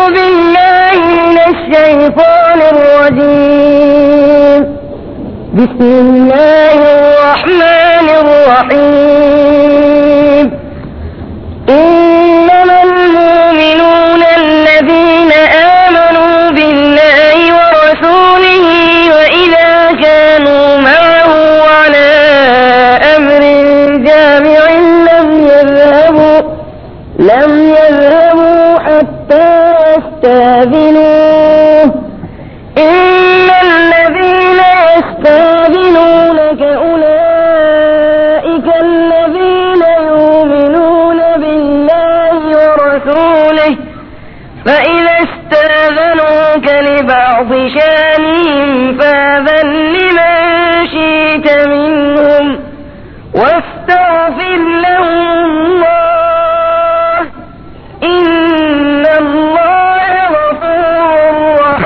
بالله من الشيطان الرجيم بسم الله الرحمن الرحيم إنما المؤمنون الذين آمنوا بالله ورسوله وإذا كانوا معه على أمر جامع لم يذهبوا لم يذهبوا حتى يستاذنوه إن الذين يستاذنونك أولئك الذين يؤمنون بالله ورسوله فإذا استاذنوك لبعض شانهم فاذن لمن شئت منهم واستغفر لهم الله إن الله غفور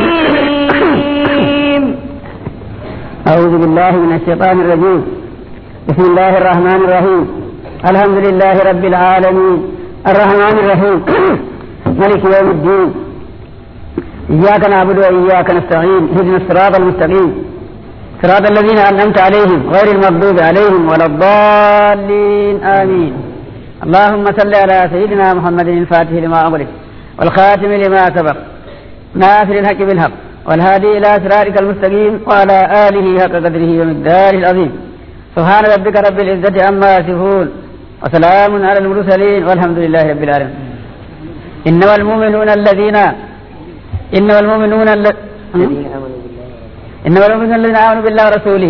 رحيم أعوذ بالله من الشيطان الرجيم بسم الله الرحمن الرحيم الحمد لله رب العالمين الرحمن الرحيم ملك يوم الدين إياك نعبد وإياك نستعين اهدنا الصراط المستقيم صراط الذين أنعمت عليهم غير المغضوب عليهم ولا الضالين آمين اللهم صل على سيدنا محمد الفاتح لما أغلق والخاتم لما سبق ناصر الحق بالحق والهادي إلى صراطك المستقيم وعلى آله حق قدره ومقداره العظيم سبحان ربك رب العزة عما يصفون وسلام على المرسلين والحمد لله رب العالمين إنما المؤمنون الذين إنما المؤمنون الذين إنما المؤمنون الذين آمنوا بالله ورسوله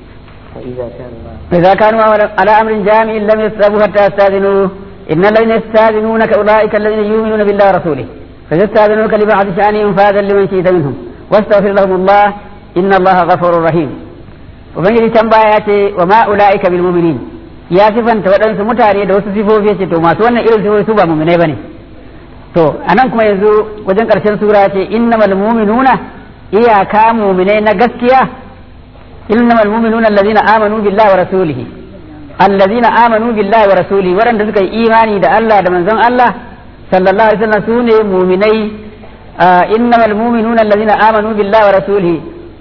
فإذا كانوا على أمر جامع لم يستجبوا حتى يستأذنوه إن الذين يستأذنونك أولئك الذين يؤمنون بالله ورسوله فيستأذنوك لبعض شأنهم فأذن لمن شئت منهم واستغفر لهم الله إن الله غفور رحيم ubangiji can baya ya ce wa ma ulaika bil mu'minin ya sifanta waɗansu mutane da wasu sifofi ce to masu wannan irin sifofi su ba mu'minai bane to anan kuma yanzu wajen ƙarshen sura ce innamal mu'minuna iyaka mu'minai na gaskiya innamal mu'minuna allazina amanu billahi wa rasulihi allazina amanu billahi wa rasulihi waɗanda suka yi imani da Allah da manzon Allah sallallahu alaihi wasallam sune mu'minai innamal mu'minuna allazina amanu billahi wa rasulihi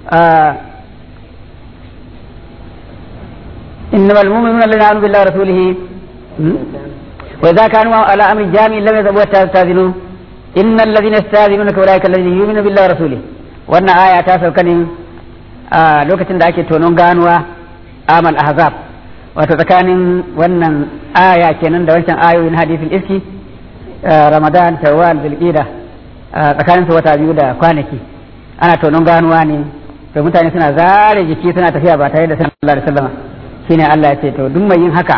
إنما المؤمنون الذين آمنوا بالله ورسوله وإذا كانوا على أمر جامع لم يذهبوا حتى يستأذنوا إن الذين يستأذنونك أولئك الذين يؤمنون بالله ورسوله وأن آية تاسو كان lokacin da ake tonon ganuwa amal ahzab wato tsakanin wannan aya kenan da wancan ayoyin hadisin iski ramadan shawwal zulqida tsakanin su wata biyu da kwanaki ana tonon ganuwa ne to mutane suna zare jiki suna tafiya ba tare da sallallahu alaihi wasallam shine Allah ya ce to duk mai yin haka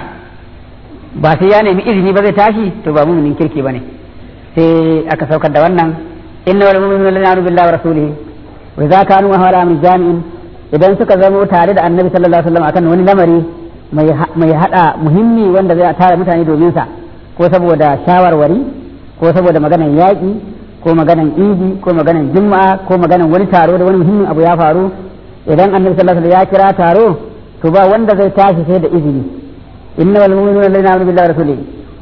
ba sai ya nemi izini ba zai tashi to ba muminin kirki bane sai aka saukar da wannan inna wal mu'minuna la yu'minu billahi wa rasulihi wa idza kanu ala min jami'in idan suka zama tare da annabi sallallahu alaihi wasallam akan wani lamari mai mai hada muhimmi wanda zai tara mutane domin sa ko saboda shawarwari ko saboda maganan yaƙi ko maganan idi ko maganan juma'a ko maganan wani taro da wani muhimmin abu ya faru idan annabi sallallahu alaihi wasallam ya kira taro to ba wanda zai tashi sai da izini inna wal mu'minuna alladhina amanu billahi wa rasulihi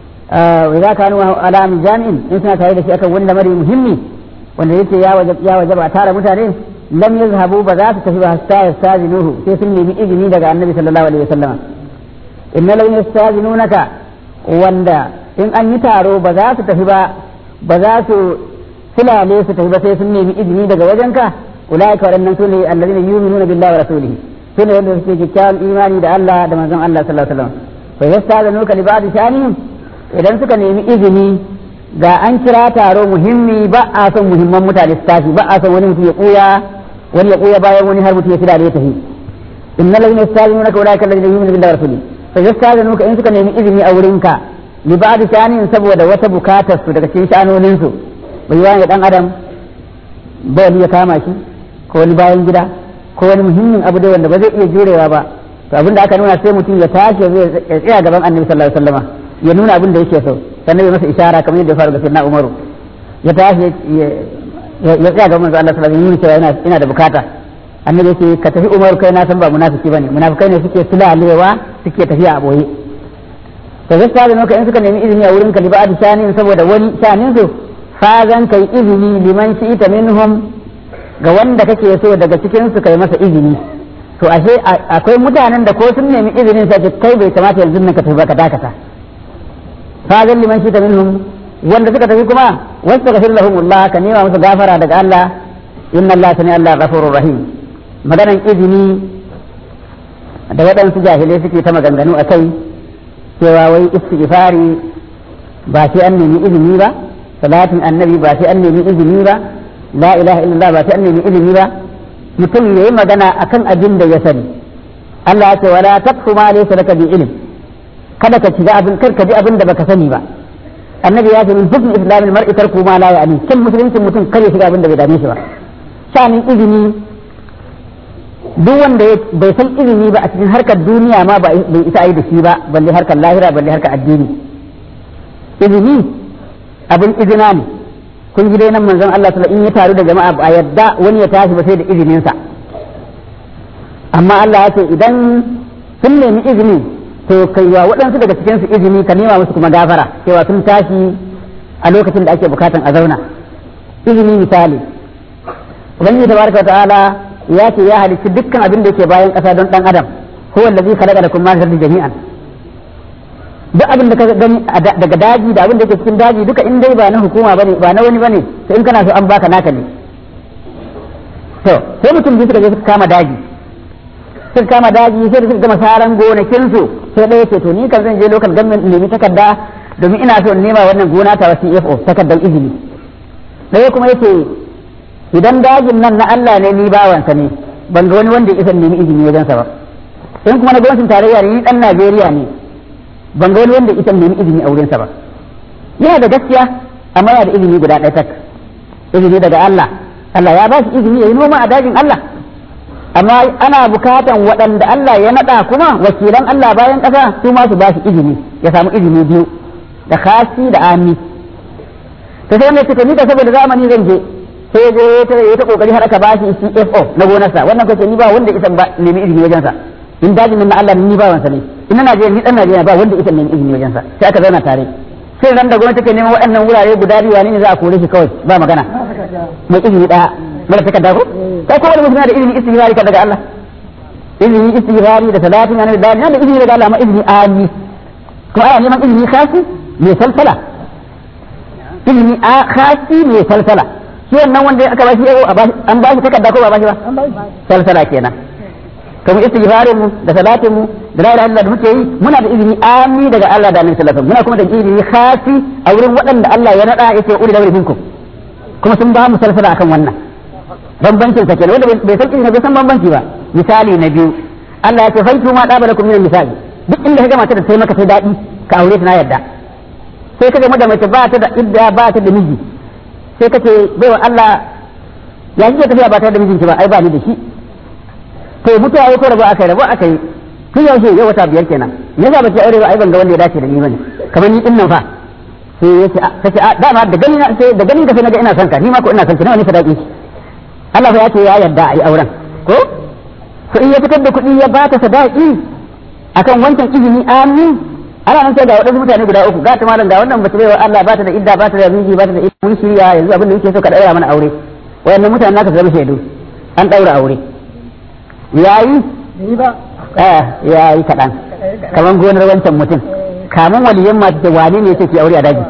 wa idza kanu ala min jami'in in suna tare da shi akan wani lamari muhimmi wanda yake ya wajab ya wajaba tara mutane lam yazhabu ba za su tafi ba hatta yastazinuhu sai sun nemi izini daga annabi sallallahu alaihi wasallam inna lam yastazinunaka wanda in an yi taro ba za su tafi ba ba za su fulale su tafi ba sai sun nemi izini daga wajenka ulaika waɗannan su ne allazina yu'minuna billahi wa rasulihi su ne wanda suke kyakkyawan imani da Allah da manzon Allah sallallahu alaihi wasallam fa yastazinuka li ba'd shanihim idan suka nemi izini ga an kira taro muhimmi ba a son muhimman mutane su tashi ba a son wani mutum ya kuya wani ya kuya bayan wani har mutum ya kira da ya tafi innal ladina yastazinunaka ulaika alladhina yu'minuna billahi wa rasulihi fa yastazinuka in suka nemi izini a wurinka li ba'd shanin saboda wata bukatar su daga cikin shanonin su bai wani dan adam bai ya kama shi ko wani bayan gida ko wani muhimmin abu dai wanda ba zai iya jurewa ba to abinda aka nuna sai mutum ya tashi ya tsaya gaban annabi sallallahu alaihi wasallam ya nuna abin da yake so sannan ya masa ishara kamar yadda ya faru ga sayyidina umaru ya tashi ya tsaya gaban manzo Allah sallallahu alaihi wasallam cewa yana ina da bukata annabi yake ka tafi umaru kai na san ba munafiki bane munafikai ne suke sulalewa suke tafiya a boye to gaskiya da nuka in suka nemi izini a wurin ka liba da shanin saboda wani shanin su fazan kai izini liman shi'ita minhum ga wanda kake so daga cikin su kai masa izini to ashe akwai mutanen da ko sun nemi izinin sai kai bai kamata yanzu nan ka tafi ba ka dakata fazan liman shi'ita minhum wanda suka tafi kuma wasu ka lahum Allah ka nema musu gafara daga Allah inna Allah sani Allah ghafurur rahim maganan izini da waɗansu jahilai suke ta maganganu a kai cewa wai istighfari ba sai an nemi izini ba salatin annabi ba sai an nemi izini ba la ilaha illallah ba sai an nemi izini ba mutum yayi magana akan abin da ya sani Allah ya ce wala taqfu ma laysa laka bi ilm kada ka shiga abin kar ka ji abin da baka sani ba annabi ya ce min hukm islamil mar'i tarku ma la ya'ni kin musulunci mutum kar ya shiga abin da bai dame shi ba shanin izini duk wanda bai san izini ba a cikin harkar duniya ma bai isa yi da shi ba balle harkar lahira balle harkar addini izini abin izina ne kun ji dai nan manzon Allah sallallahu in ya taru da jama'a ba yadda wani ya tashi ba sai da izinin sa amma Allah ya ce idan sun nemi izini to kai wa waɗansu daga cikin su izini ka nema musu kuma gafara cewa sun tashi a lokacin da ake bukatan a zauna izini misali ubangiji tabaraka wa ta'ala ya ce ya halicci dukkan abin da yake bayan ƙasa don ɗan adam huwa allazi khalaqa lakum ma fi jami'an duk abin da ka gani daga daji da abin da yake cikin daji duka in dai ba na hukuma bane ba na wani bane to in kana so an baka naka ne to sai mutum biyu suka je suka kama daji suka kama daji sai da suka gama saran gonakin su sai ɗaya ce to ni kan zan je local government nemi takarda domin ina so in nema wannan gona ta wasu CFO takardar izini ɗaya kuma yace idan dajin nan na Allah ne ni bawansa ne ban ga wani wanda ya isa nemi izini wajensa ba in kuma na gwamnatin tarayya ne ni dan Najeriya ne ban ga wani wanda ya isa nemi izini a wurinsa ba yana da gaskiya amma yana da izini guda ɗaya tak izini daga Allah Allah ya ba shi izini ya yi noma a dajin Allah amma ana bukatan waɗanda Allah ya naɗa kuma wakilan Allah bayan ƙasa su ma su ba shi izini ya samu izini biyu da khasi da ami to sai mai ni da saboda zamani zan je sai je ta yi ta kokari har aka ba shi CFO na gonarsa wannan kace ni ba wanda isan ba nemi izini wajensa in dajin nan na Allah ni ba wansa ne in na Najeriya ni dan Najeriya ba wanda isan nemi izini wajensa sai aka zauna tare sai ran da gwamnati take neman waɗannan wurare guda biyu wani ne za a kore shi kawai ba magana mai izini daya mara takarda ko kai ko wani mutum da izini istighfari ka daga Allah izini istighfari da salatin annabi da da izini daga Allah ma izini ali ko ana neman izini khasi mai salsala izini a khasi mai salsala shi wannan wanda aka bashi yau an bashi takarda ko ba bashi ba salsala kenan kuma istighfarin mu da salatin mu da la ilaha illallah da muke yi muna da izini ami daga Allah da Annabi sallallahu alaihi muna kuma da izini khasi a wurin waɗanda Allah ya nada yace uli da minkum kuma sun ba mu salsala akan wannan bambancin sa kenan wanda bai san izini bai san bambanci ba misali na biyu Allah ya ce faitu ma daba lakum min misali duk inda ka gama ta da sai maka sai dadi ka aure ta na yadda sai ka gama da mace ba ta da idda ba ta da miji sai kace bai wa Allah ya kike tafiya ba tare da mijinki ba ai ba ni da shi to mutuwa ya ko rabo aka yi rabo aka yi tun yaushe yau wata biyar kenan me yasa bace aure ba ai ban ga wanda ya dace da ni bane kamar ni din nan fa sai ya ce kace a dama da gani na sai da gani ka sai naga ina son ka ni ma ko ina son ki nawa ne sadaki Allah fa ya ce ya yarda ai auren ko to in ya fitar da kuɗi ya bata sadaki akan wancan izini amin ana nan sai ga waɗansu mutane guda uku ga ta malam ga wannan mace baiwa Allah ba ta da idda ba ta da miji ba ta da idda mun shirya yanzu abin da yake so ka daura mana aure wayannan mutane naka su zama shaidu an daura aure yayi ba eh yayi kaɗan kaman gonar wancan mutum kamun waliyan masu ce wane ne yake aure a daji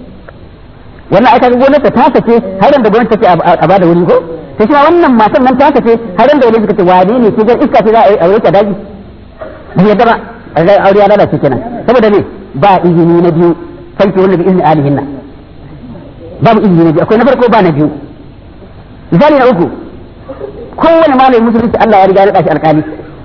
wannan aka ga gonar ta ta sake har da gonar take a bada wuri ko to shi wannan matan nan ta sake har da wani suka ce wane ne ke gar iska ce za a aure ta daji bai yadda ba aure ya lalace kenan saboda ne ba izini na biyu fanki wanda bi izini alihinna babu izini na biyu akwai na farko ba na biyu misali na uku kowane malamin musulunci Allah ya riga ya naɗa shi alƙali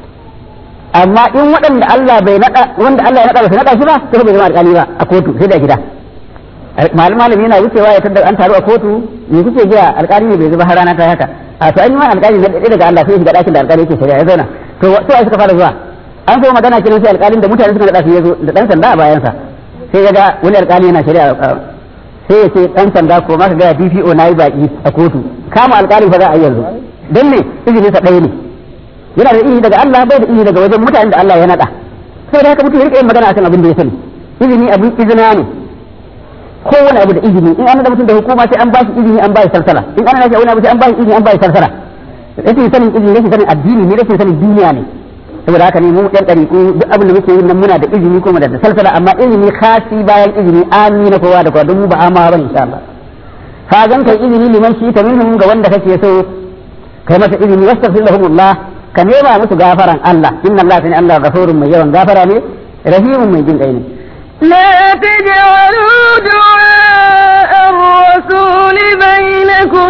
amma in waɗanda Allah bai naɗa wanda Allah ya naɗa ba su naɗa shi ba sai bai zama alƙali ba a kotu sai da gida malum malami yana wucewa ya tada an taru a kotu me kuke jiya alƙali ne bai zuba har rana ta haka a to an yi ma alƙali na ɗaya daga Allah sai shiga ɗakin da alƙali yake shari'a ya zauna to su suka fara zuwa an so magana kenan sai alƙalin da mutane suka naɗa shi ya zo da ɗan sanda a bayansa sai ya ga wani alƙali yana shari'a sai ya ce ɗan sanda ko maka ga DPO na yi baƙi a kotu kama alƙalin fa za a yi yanzu don me izininsa ɗaya ne yana da izini daga Allah bai da izini daga wajen mutanen da Allah ya naɗa sai da haka mutum ya rika yin magana akan abin da ya sani izini abin izina ne kowane abu da izini in an da mutum da hukuma sai an ba shi izini an ba shi salsala in an da wani abu sai an ba shi izini an ba shi salsala rashin sanin izini rashin sanin addini ne rashin sanin duniya ne saboda haka ne mu ɗan ɗariƙu duk abin da muke yi nan muna da izini kuma da salsala amma izini khasi bayan izini amina kowa da kowa don mu ba ama ba insha Allah ka zan kai izini liman shi ta minhum ga wanda kake so kai masa izini wastaghfir lahumullah ka nema musu gafaran Allah inna Allah sani Allah ghafurun mai yawan gafara ne rahimun mai jin kai ne لا تجعلوا دعاء الرسول بينكم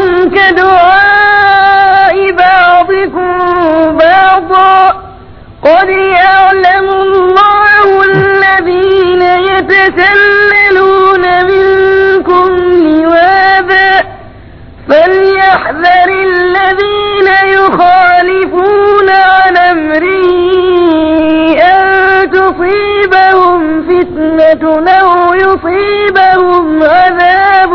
كدعاء بعضكم بعضا قد يعلم الله الذين يتسللون منكم لواذا فليحذر الذين يخالفون عن أمره أن تصيبهم فتنة أو يصيبهم عذاب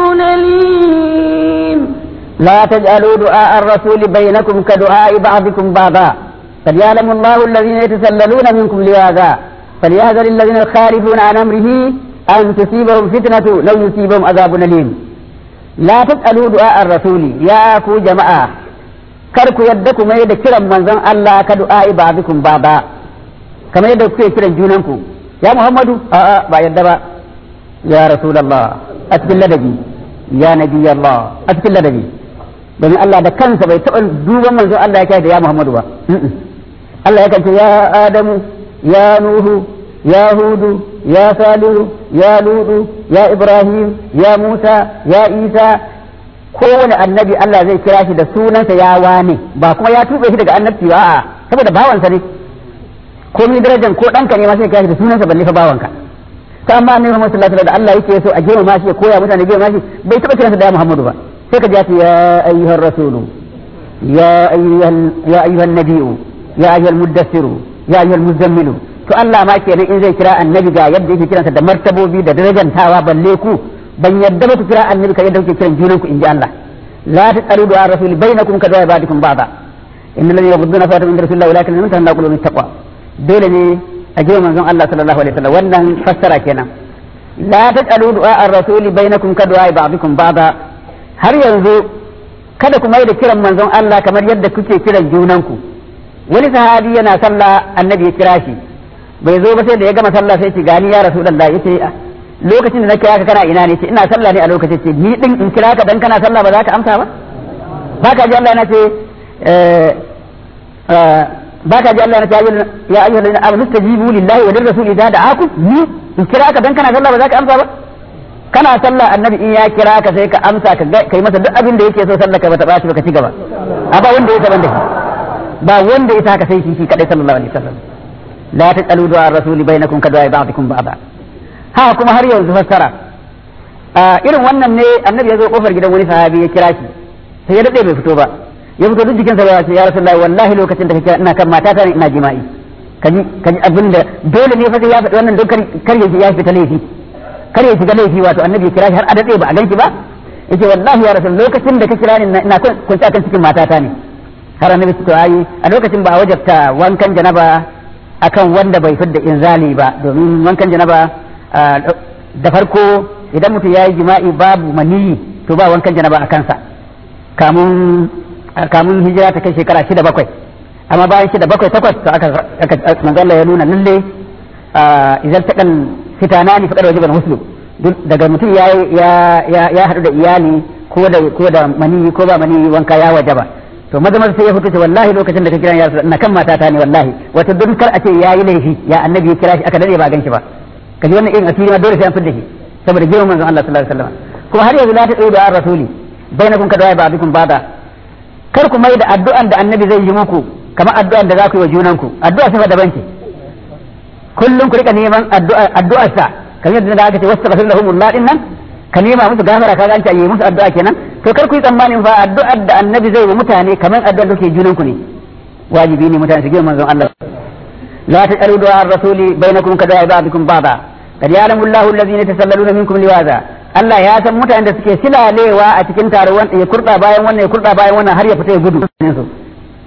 أليم لا تجعلوا دعاء الرسول بينكم كدعاء بعضكم بعضا قد يعلم الله الذين يتسللون منكم لواذا فليحذر الذين يخالفون عن امره ان تصيبهم فتنه لو يصيبهم عذاب اليم لا تسالوا دعاء الرسول يا كو جماعه kar ku yadda ku mai da kiran manzon Allah ka du'a'i ba'dikum baba kamar yadda kuke kiran junanku ya Muhammadu a'a ba yadda ba ya Rasulullah a cikin ladabi ya Nabi Allah a cikin ladabi domin Allah da kansa bai taɓa duban manzon Allah ya da ya Muhammadu ba Allah ya ce ya Adamu ya Nuhu ya Hudu ya Salihu ya Ludu ya Ibrahim ya Musa ya Isa kowane annabi Allah zai kira shi da sunansa ya wane ba kuma ya tuɓe shi daga annabci ba a'a saboda bawansa ne ko mi darajar ko ɗanka ne ma sai kira shi da sunansa balle fa bawanka ta amma annabi Muhammad sallallahu alaihi wasallam da Allah yake so a girmama shi ya koya mutane girmama shi bai taɓa kiransa da ya Muhammadu ba sai ka ji ya ayyuhar rasulu ya ayyuhal ya ayyuhan nabiyyu ya ayyuhal muddassiru ya ayyuhal muzammilu to Allah ma kenan in zai kira annabi ga yadda yake kiransa da martabobi da darajantawa balle ku ban yadda ba ku kira annabi ka yadda kuke kiran junan ku inji Allah la tasalu du'a rasul bainakum ka du'a ba'dikum ba'da innal ladina yaghudduna fatahum inda rasulillahi walakin lam tanna qulubum taqwa dole ne a jiya manzon Allah sallallahu alaihi wasallam wannan fassara kenan la tasalu du'a ar-rasul bainakum ka du'a ba'dikum ba'da har yanzu kada ku mai da kiran manzon Allah kamar yadda kuke kiran junanku wani sahabi yana sallah annabi ya kira shi bai zo ba sai da ya gama sallah sai ce gani ya rasulullah yace lokacin da na kira ka kana ina ne ce ina sallah ne a lokacin ce ni din in kira ka dan kana sallah ba za ka amsa ba ba ka ji Allah yana ce ba ka ji Allah yana ce ya ayyuhal ladina amanu stajibu lillahi wa lirrasuli idza da'akum ni in kira ka dan kana sallah ba za ka amsa ba kana sallah annabi in ya kira ka sai ka amsa ka kai masa duk abin da yake so sallah ka bata ba shi ba ka ci gaba a ba wanda ya taban da shi ba wanda ya haka sai shi kadai sallallahu alaihi wasallam la tasalu du'a rasuli bainakum ka du'a ba'dikum ba'da ha kuma har yanzu fassara irin wannan ne annabi ya zo kofar gidan wani sahabi ya kira shi sai ya dade bai fito ba ya fito duk jikinsa ya ce ya rasulullahi wallahi lokacin da kake ina kan matata ne ina jima'i kaji kaji abinda dole ne fa sai ya faɗi wannan don kar ya fita laifi kar ya shiga laifi wato annabi ya kira shi har a dade ba a ganki ba yace wallahi ya rasul lokacin da ka kira ni ina kun kan cikin matata ne har annabi to ayi a lokacin ba a wajabta wankan janaba akan wanda bai fidda inzali ba domin wankan janaba da farko idan mutum ya yi jima'i babu maniyi to ba wankan janaba a kansa kamun kamun hijira ta kai shekara shida bakwai amma bayan shida bakwai takwas to aka aka manzo ya nuna lalle idan ta kan fitana ni fadar wajiban muslim daga mutum ya ya ya hadu da iyali ko da ko da maniyi ko ba maniyi wanka ya wajaba to maza maza sai ya fito ce wallahi lokacin da ka kira ya ina kan matata ne wallahi wato don kar a ce yayi laifi ya annabi ya kira shi aka dade ba gan shi ba kaji wannan irin asiri ma dole sai an fidda shi saboda girman manzon Allah sallallahu alaihi wasallam kuma har yanzu la ta tsaye da rasuli bainakum kadai ba'dukum ba'da kar ku mai da addu'an da annabi zai yi muku kamar addu'an da za ku yi wa junanku addu'a sai daban ce kullum ku rika neman addu'a addu'ar sa kamar yadda aka ce wastaghfir lahum Allah din nan ka nema musu gafara ka ganta yi musu addu'a kenan to kar ku yi tsammanin fa addu'ar da annabi zai yi wa mutane kamar addu'ar da ke junanku ne wajibi ne mutane su girman manzon Allah لا تسألوا دعاء الرسول بينكم كدعاء بعضكم بعضا قد يعلم الله الذين يتسللون منكم لواذا Allah ya san mutanen da suke silalewa a cikin taruwan ya kurda bayan wannan ya kurda bayan wannan har ya fita ya gudu su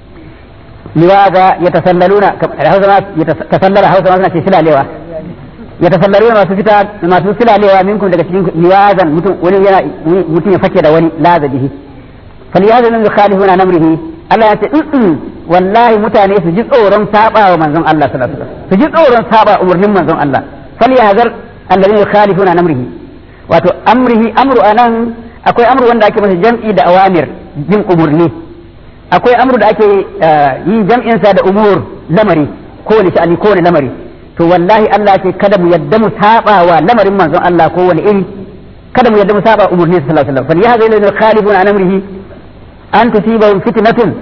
liwaza ya tasallaluna hausa ma ya tasallala hausa ma suna ce silalewa ya tasallaru masu fita masu silalewa minkum daga cikin liwazan mutum wani yana mutum ya fake da wani laza bihi falyazan min khalifuna namrihi Allah ya ce in wallahi mutane su ji tsoron saba wa manzon Allah sallallahu alaihi wasallam su ji tsoron saba umurnin manzon Allah falyazar alladhina yukhalifuna namrihi wato amrihi amru anan akwai amru wanda ake masa jam'i da awamir jin umurni akwai amru da ake yin jam'in sa da umur lamari ko wani sha'ani ko wani lamari to wallahi Allah ce kada mu yadda mu saba wa lamarin manzon Allah ko wani iri kada mu yadda mu saba umurni sallallahu alaihi wasallam fa yahza ila khalifun an amrihi an tusibahum fitnatun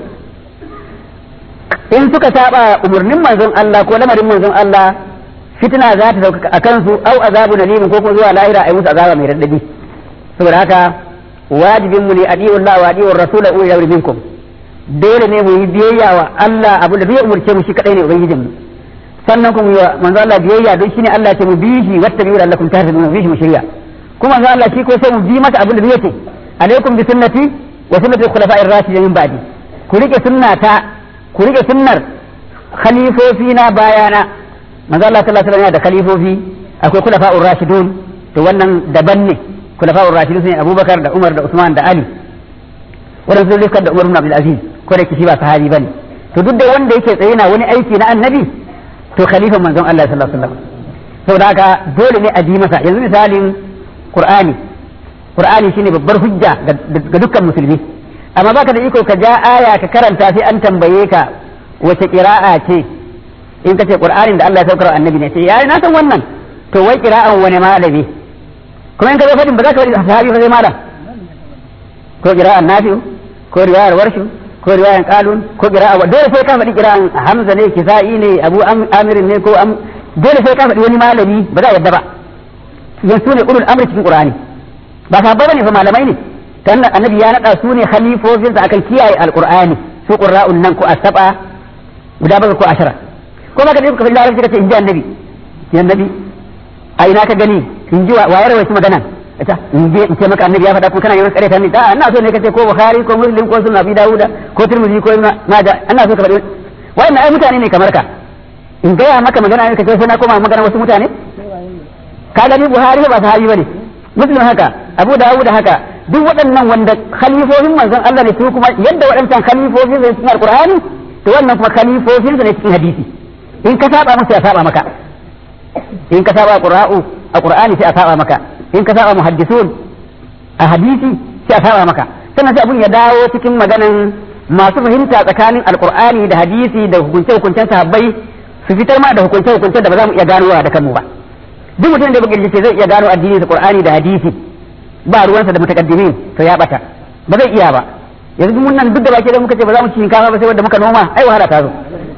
in suka saba umurnin manzon Allah ko lamarin manzon Allah fitna za ta sauka a kansu au azabu nalim ko kuma zuwa lahira ai musu azaba mai raddadi saboda haka wajibin mu ne adi'ullah wa adi'ur rasul wa ulil minkum dole ne mu yi biyayya wa Allah abu da bai umurce mu shi kadai ne ubangijin mu sannan kuma yi wa manzo Allah biyayya don shine Allah ce mu bi shi wata biyu lakum tahtadun mu bi shi mu shirya kuma manzo Allah shi ko sai mu bi masa abin da bai ce alaikum bi sunnati wa sunnati khulafa'ir rashidin min ba'di ku rike sunnata ku rike sunnar khalifofi na bayana manzo Allah sallallahu alaihi wasallam da khalifofi akwai khulafa'ur rashidun to wannan daban ne khulafa'ur rashidun ne Abubakar da Umar da Usman da Ali wannan sun rikar da Umar ibn Abdul Aziz ko da kishi ba sahabi bane to duk da wanda yake tsaye na wani aiki na annabi to khalifan manzon Allah sallallahu alaihi wasallam saboda haka dole ne a ji masa yanzu misalin Qur'ani Qur'ani shine babbar hujja ga dukkan musulmi amma baka da iko ka ja aya ka karanta sai an tambaye ka wace qira'a ce in ka ce Qur'anin da Allah ya saukar annabi ne sai yayi na san wannan to wai qira'an wani malami kuma in ka zo fadin ba za ka wani sahabi ba sai malam ko qira'an nafi'u ko riwayar warshu ko riwayan qalun ko qira'a dole sai ka faɗi qira'an hamza ne kisa'i ne abu amir ne ko am dole sai ka faɗi wani malami ba za a yadda ba yan su ne ulul amri cikin qur'ani ba sahabbai bane fa malamai ne dan annabi ya nada su ne khalifofin sa akan kiyaye alqur'ani su qurra'un nan ko asaba guda bakwai ko ashara ko ba ka je ka faɗi larabci ka ce in ji annabi ya annabi a ina ka gani in ji wa ya rawaita magana ita in je in ce maka annabi ya faɗa ko kana yawan tsare ta ni da ina so ne kace ko bukhari ko muslim ko sunan abi dauda ko tirmidhi ko maja ina so ka faɗi wayannan ai mutane ne kamar ka in gaya maka magana ne kace sai na koma magana wasu mutane ka gani buhari ba sahabi bane muslim haka abu dawud haka duk waɗannan wanda khalifofin manzon Allah ne su kuma yadda waɗancan khalifofin ne cikin alqur'ani to wannan kuma khalifofin ne cikin hadisi in ka saba musu ya saba maka in ka saba qur'u a qur'ani sai a saba maka in ka saba muhaddisun a hadisi sai a saba maka sannan sai abun ya dawo cikin maganan masu fahimta tsakanin alqur'ani da hadisi da hukunce hukuncen sahabbai su fitar ma da hukunce hukuncen da ba za mu iya ganowa da kanmu ba duk mutum da bakirci ce zai iya gano addini da qur'ani da hadisi ba ruwansa da mutakaddimin to ya bata ba zai iya ba yanzu mun nan duk da baki da muka ce ba za mu ci shinkafa ba sai wanda muka noma ai wahala ta zo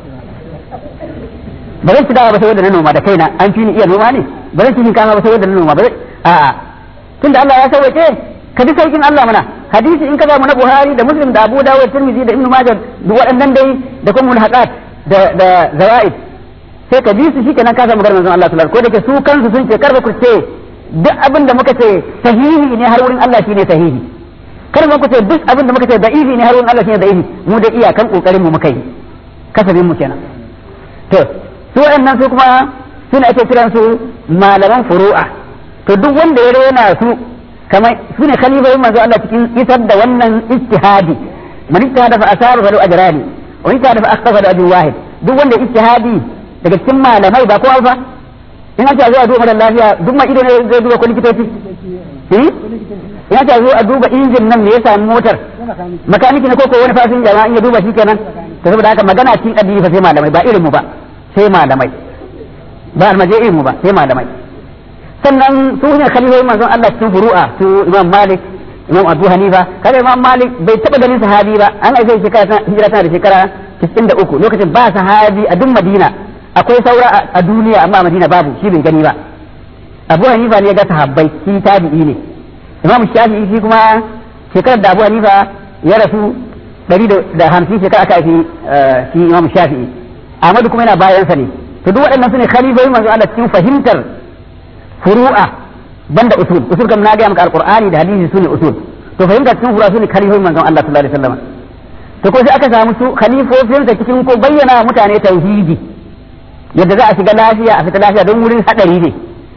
ba zan ci dawa ba sai wanda na noma da kaina an fi ni iya noma ne ba zan ci shinkafa ba sai wanda na noma ba a'a tunda Allah ya sauke ka bi saukin Allah mana hadisi in ka zamu na Buhari da Muslim da Abu Dawud Tirmidhi da Ibn Majah duk waɗannan dai da kuma mulhaqat da da zawaid sai ka bi su shikenan ka samu garin Allah sallallahu ko da ke su kansu sun ce kar ku ce duk abin da muka ce sahihi ne har wurin Allah shine sahihi kar ku ce duk abin da muka ce da'ifi ne har wurin Allah shine da'ifi mu da iyakan kokarin mu muka yi kasabin mu kenan to su waɗannan su kuma suna ake kiran su malaman furu'a to duk wanda ya rena su kamar su ne khalifoyin manzo Allah cikin isar da wannan ijtihadi man ijtihada fa asaba fa ajrani wa ijtihada fa akhtafa da ajrun wahid duk wanda ijtihadi daga cikin malamai ba kowa ba in aka zo a duba mara lafiya duk ma ido ne zai duba ko likitoci in aka zo a duba injin nan me ya sami motar makaniki ne ko ko wani fasinja ma in ya duba shi kenan to saboda haka magana cikin addini fa sai malamai ba irin mu ba sai malamai ba almaje irin mu ba sai malamai sannan su ne khalifoyin manzon Allah cikin furu'a su Imam Malik Imam Abu Hanifa kada Imam Malik bai taba ganin sahabi ba an aice shekara hijira tana da shekara 93 lokacin ba sahabi a duk Madina akwai saura a duniya amma a Madina babu shi bai gani ba Abu Hanifa ne ya ga sahabbai shi tabi'i ne Imam Shafi'i shi kuma shekarar da Abu Hanifa ya rasu 150 shekara aka haifi shi Imam Shafi'i Ahmadu kuma yana bayansa ne to duk waɗannan su ne khalifoyin manzo Allah cikin fahimtar furu'a banda usul usul kam na ga maka alqur'ani da hadisi sune usul to fahimtar cikin furu'a sune khalifoyin manzon Allah sallallahu alaihi wasallam to ko sai aka samu su khalifofin sa cikin ko bayyana mutane tauhidi yadda za a shiga lafiya a fita lafiya don wurin hadari ne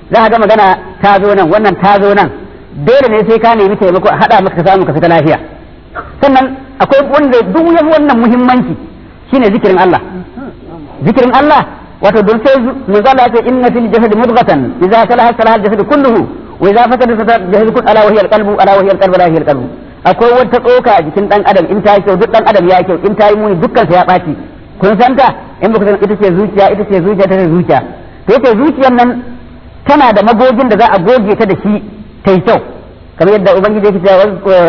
za ka ga magana ta zo nan wannan ta zo nan dole ne sai ka nemi taimako a haɗa maka ka samu ka fita lafiya sannan akwai wanda duk yafi wannan muhimmanci shine zikirin Allah zikirin Allah wato don sai manzo Allah ya ce inna fil jasadi mudghatan idza salaha salaha al jasad kulluhu wa idza fasada fasada al jasad kullu ala wa hiya al qalbu ala wa hiya al qalbu ala wa hiya al qalbu akwai wata tsoka a jikin dan adam in ta yi kyau duk dan adam ya yi kyau in ta yi muni dukkan sa ya ɓaci kun san ta in ba ku san ita ce zuciya ita ce zuciya ta ce zuciya to yake zuciyar nan tana da magogin da za a goge ta da shi ta yi kyau kamar yadda ubangiji yake cewa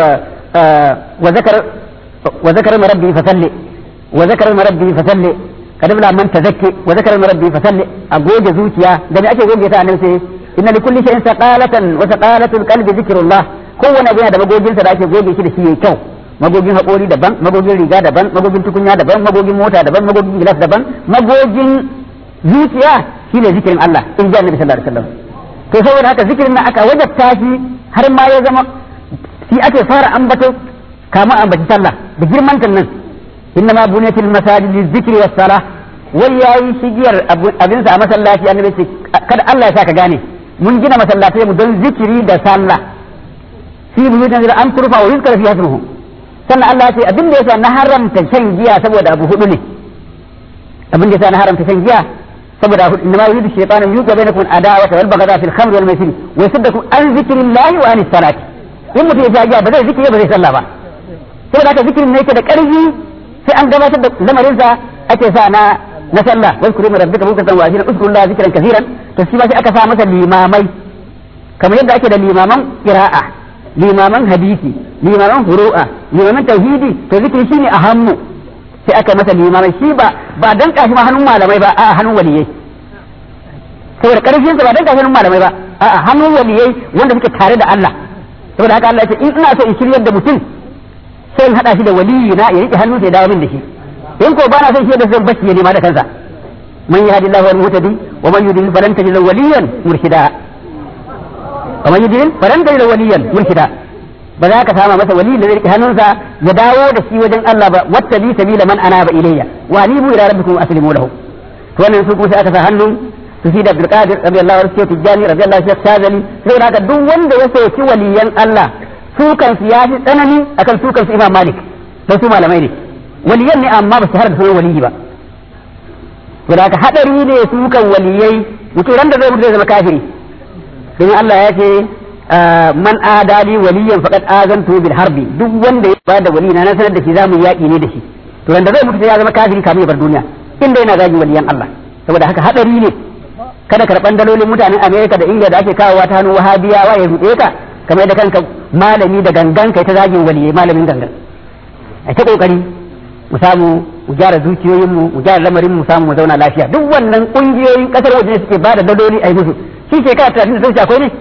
wa zakar wa zakar marabbi fa salli wa zakar marabbi fa salli kada bula man tazakki wa zakar marabbi fa salli a goge zuciya da me ake goge ta nan sai inna likulli shay'in saqalatan wa saqalatul qalbi zikrullah kowane abu yana da magoginsa da ake goge shi da shi yayi kyau magogin haƙori daban magogin riga daban magogin tukunya daban magogin mota daban magogin gilas daban magogin zuciya shine zikirin Allah in ji annabi sallallahu alaihi wasallam to saboda haka zikirin nan aka wajabta shi har ma ya zama shi ake fara ambato kama ambaci sallah da girman nan inna ma bunyatil masajid lizikri was salah wai yayi shigiyar abinsa a masallaci annabi ce kada Allah ya saka gane mun gina masallatai mu don zikiri da sallah fi buyutin da an turfa wa yuzkar fi hasmuhu sannan Allah ya ce abin da yasa na haramta shan giya saboda abu hudu ne abin da yasa na haramta shan giya saboda abu inna ma yuridu shaytanu yuqa bainakum adawata wal baghdha fil khamr wal maisir wa yasaddakum an zikrillahi wa anis salati in mutum ya sha giya ba zai zikiri ba zai sallah ba saboda haka zikirin ne yake da karfi sai an gabatar da lamarinsa ake sa na na sallah wai kuri mu rabbika bukatan wa asina uzkurullah zikran kaseeran to shi ba sai aka sa masa limamai kamar yadda ake da limaman qira'a limaman hadisi limaman furu'a limaman tauhidi to zikiri shine a hannu sai aka masa limamai shi ba ba dan kashi ma hannun malamai ba a hannun waliyai saboda karfin sa ba dan kashi hannun malamai ba a hannun waliyai wanda suke tare da Allah saboda haka Allah ya ce in ina so in shiryar da mutum sai in hada shi da waliyi na ya rike hannunsa ya dawo min da shi in ko ba na son shi da zan bashi ya nema da kansa man yahdi Allahu al-muhtadi wa man yudlil falan tajid lahu waliyan murshida wa man yudlil falan tajid lahu waliyan murshida ba za ka sama masa wali da zai rike hannunsa ya dawo da shi wajen Allah ba wattabi sabila man anaba ilayya wa anibu ila rabbikum aslimu lahu to wannan su kuma sai aka sa hannun su fi da Abdul Qadir radiyallahu anhu sai Tijani radiyallahu anhu Shazali sai haka duk wanda ya soki waliyan Allah su kansu ya fi tsanani akan su kansu Imam Malik don su malamai ne waliyan ne amma ba su har da sunan waliyi ba to da haka hadari ne su kan waliyai mutum ran da zai mutu zai zama kafiri don Allah ya ce man adali waliyan faqad azantu bil harbi duk wanda ya bada wali na sanar da shi zamu yaki ne da shi to ran da zai mutu sai ya zama kafiri kamin ya bar duniya inda yana zagi waliyan Allah saboda haka hadari ne kada karban dalolin mutanen Amerika da Ingila da ake kawowa ta hannun wahabiyawa ya ruɗe ka kamar da kanka malami da gangan kai ta zagin waliyai malamin gangan a ta kokari mu samu mu gyara zuciyoyinmu mu gyara lamarin mu samu mu zauna lafiya duk wannan kungiyoyin kasar waje ne suke bada daloli a yi musu shi ke kara talatin da akwai ne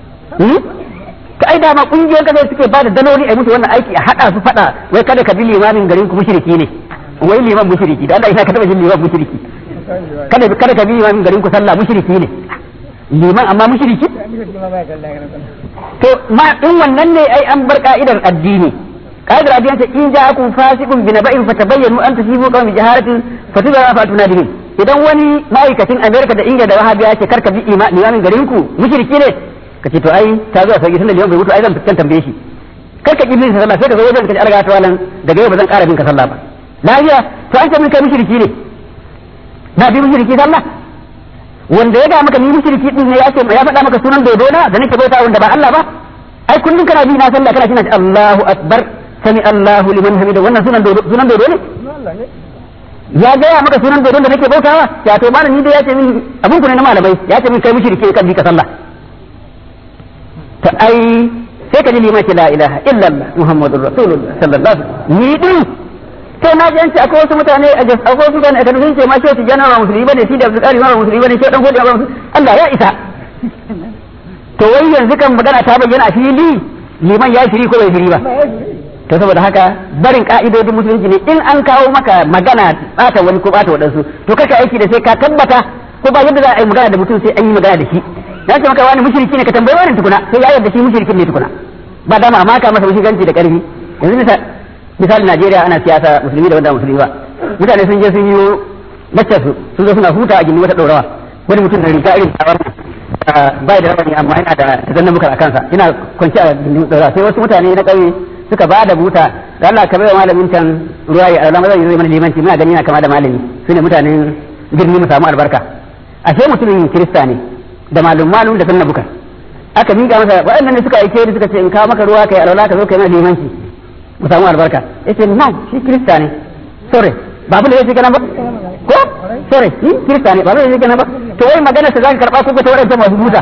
ka ai dama kungiyoyin kasar suke bada daloli a yi musu wannan aiki a hada su fada wai kada ka bi limamin garin ku mushriki ne wai liman mushriki da Allah ina ka taba jin liman mushriki kada kada ka bi limamin garin ku sallah mushriki ne liman amma mushriki to ma in wannan ne ai an bar ka'idar addini ka'idar addini ta in ja'akum fasiqun bi naba'in fatabayyanu an tusibu qawmin jaharatin fatudara fa tunadihin idan wani ma'aikacin Amerika da Ingila da Wahabiya ce karka bi limamin garin ku mushriki ne kace to ai ta zo a sauki tunda liman bai mutu ai zan fitan tambaye shi karka ki bin sallah sai ka zo wajen ka ji arga ta wannan daga yau ba zan ƙara bin ka sallah ba lafiya to an ce min kai mushriki ne na bi mushriki sallah wanda ya ga maka ni mushriki din ne ya ce ya faɗa maka sunan dodo na da nake bauta wanda ba Allah ba ai kullun kana bi na sallah kana kina Allahu akbar sami Allahu liman hamida wannan sunan dodo sunan dodo ne ya gaya maka sunan dodon da nake bautawa ya to malam ni dai ya ce min abun ku ne na malamai ya ce min kai mushriki kan bi ka sallah ta ai sai ka ji liman ce la ilaha illallah muhammadur rasulullah sallallahu alaihi wasallam ni din to na ji an ce akwai wasu mutane a jas akwai wasu mutane a kanu sun ce ma shi wata jana ba musulmi bane shi da abdul qadir ma ba musulmi bane shi dan godiya ba Allah ya isa to wai yanzu kan magana ta bayyana a fili liman ya shiri ko bai shiri ba to saboda haka barin ka'idodin musulunci ne in an kawo maka magana bata wani ko bata wadansu to kaka aiki da sai ka tabbata ko ba yadda za a yi magana da mutum sai an yi magana da shi ya ce maka wani mushriki ne ka tambayi wani tukuna sai ya yarda shi mushrikin ne tukuna ba dama amma ka masa mushrikanci da karfi yanzu misali misali Najeriya ana siyasa musulmi da wanda musulmi ba mutane sun je sun yi laccar su sun zo suna huta a gindin wata ɗorawa wani mutum da riga irin tawar bai da rawani amma yana da zannan muka a kansa ina kwanci a dora sai wasu mutane na ƙauye suka ba da buta da Allah ka bai wa malamin can ruwa ya Allah zai zai mana limanci muna gani yana kama da malami su ne mutanen birni mu samu albarka ashe mutumin kirista ne da malum malum da sunna buka aka miƙa masa waɗannan ne suka aike ni suka ce in kawo maka ruwa kai alwala ka zo kai mana limanci mu samu albarka yace no shi kirista ne sorry ba abin da yake kenan ba ko sorry shi kirista ne ba abin da yake kenan ba to wai magana sa zaka karba ko ta waɗanda masu buta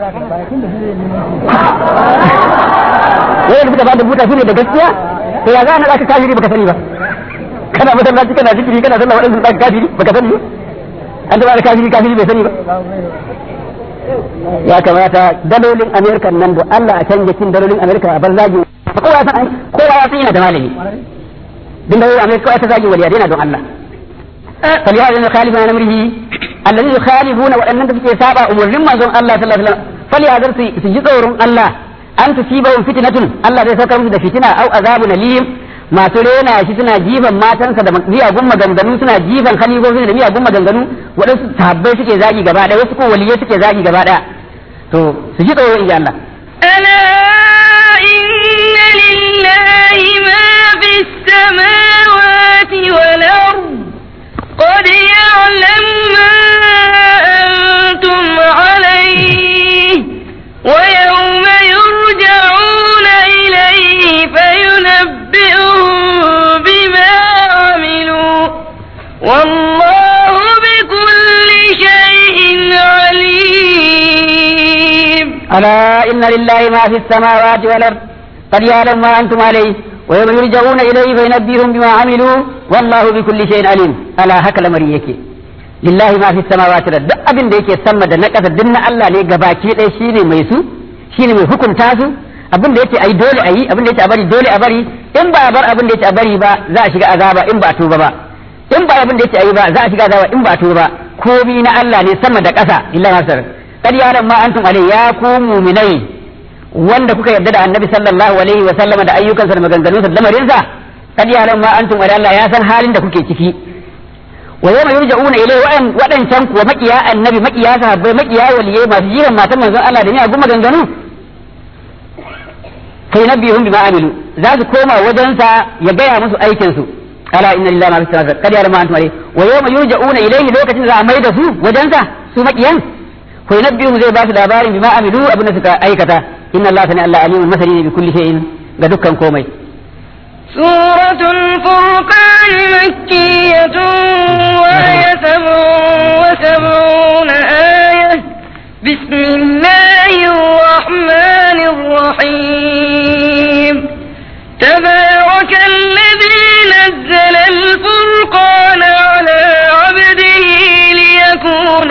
wai da suka ba da buta su ne da gaskiya to ya za a naɗa ka kafiri baka sani ba kana masallaci kana zikiri kana sallah waɗansu ɗan kafiri baka sani ba an taɓa da kafiri kafiri bai sani ba ya kamata dalolin amerika nan da Allah a canja cin dalolin amerika a bar zagi kowa san kowa ya san yana da malami din dalolin amerika kowa ta zagi waliya yana don Allah فلهذا يخالفون عن امره الذين يخالفون وان suke saba umurnin manzon Allah sallallahu alaihi wasallam فلهذا su ji tsoron Allah an tusibahum fitnatun Allah zai saka musu da fitina au azabun alim masu rena shi suna jifan matansa da miyagun maganganu suna jifan khalifofi da miyagun maganganu waɗansu sahabbai suke zagi gaba ɗaya wasu ko waliyai suke zagi gaba ɗaya to su ji tsoro in ji Allah ألا إن لله ما في السماوات والأرض قد يعلم ما أنتم عليه ويوم يرجعون إليه فينبئهم بما عملوا والله بكل شيء عليم ألا إن لله ما في السماوات والأرض قد يعلم ما أنتم عليه ويوم يرجعون إليه فينبئهم بما عملوا والله بكل شيء عليم ألا هكذا مريك لله ما في السماوات والأرض duk abin da yake sama da na ƙasa duk na Allah ne gabaki ɗaya shine mai su shine mai hukunta su abin da yake ayi dole ayi abin da yake a bari dole a bari in ba a bar abin da yake a bari ba za a shiga azaba in ba a tuba ba in ba abin da yake ayi ba za a shiga azaba in ba a tuba ba komi na Allah ne sama da ƙasa illa masar kad yaran ma antum alai ya ku mu'minai wanda kuka yarda da annabi sallallahu alaihi wa sallama da ayyukansa da maganganunsa da lamarinsa kad yaran ma antum alai Allah ya san halin da kuke ciki wa yawma yurja'una ilai wa'an wadancan kuwa makiya annabi makiya sahabbai makiya waliyai masu jiran matan manzon Allah da miyagun maganganu kai nabihum bima amilu za su koma wajensa ya gaya musu aikin su ala inna lillahi ma fi samawati kad yaran ma antum alai wa yawma yurja'una ilaihi lokacin da za a maida su wajensa su makiyan ko nabbihu zai ba su labarin bima amilu abin da suka aikata inna allaha sani allah alimun masani ne bi kulli shay'in ga dukkan komai سورة الفرقان مكية وهي سبع وسبعون آية بسم الله الرحمن الرحيم تبارك الذي نزل الفرقان على عبده ليكون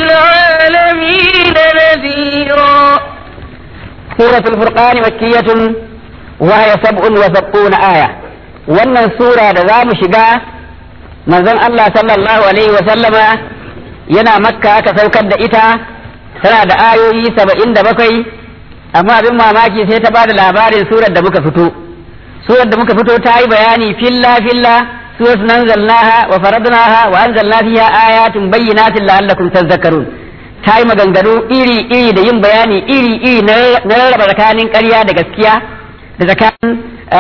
للعالمين نذيرا سورة الفرقان مكية وهي سبع وسبعون آية wannan sura da za mu shiga manzon Allah sallallahu alaihi wa sallama yana makka aka saukar da ita tana da ayoyi saba'in da bakwai amma abin mamaki sai ta bada labarin surar da muka fito surar da muka fito ta yi bayani filla filla surat nanzalnaha wa faradnaha wa anzalna fiha ayatin bayyinatin la'allakum tadhakkarun ta yi maganganu iri iri da yin bayani iri iri na rarraba tsakanin ƙarya da gaskiya da tsakanin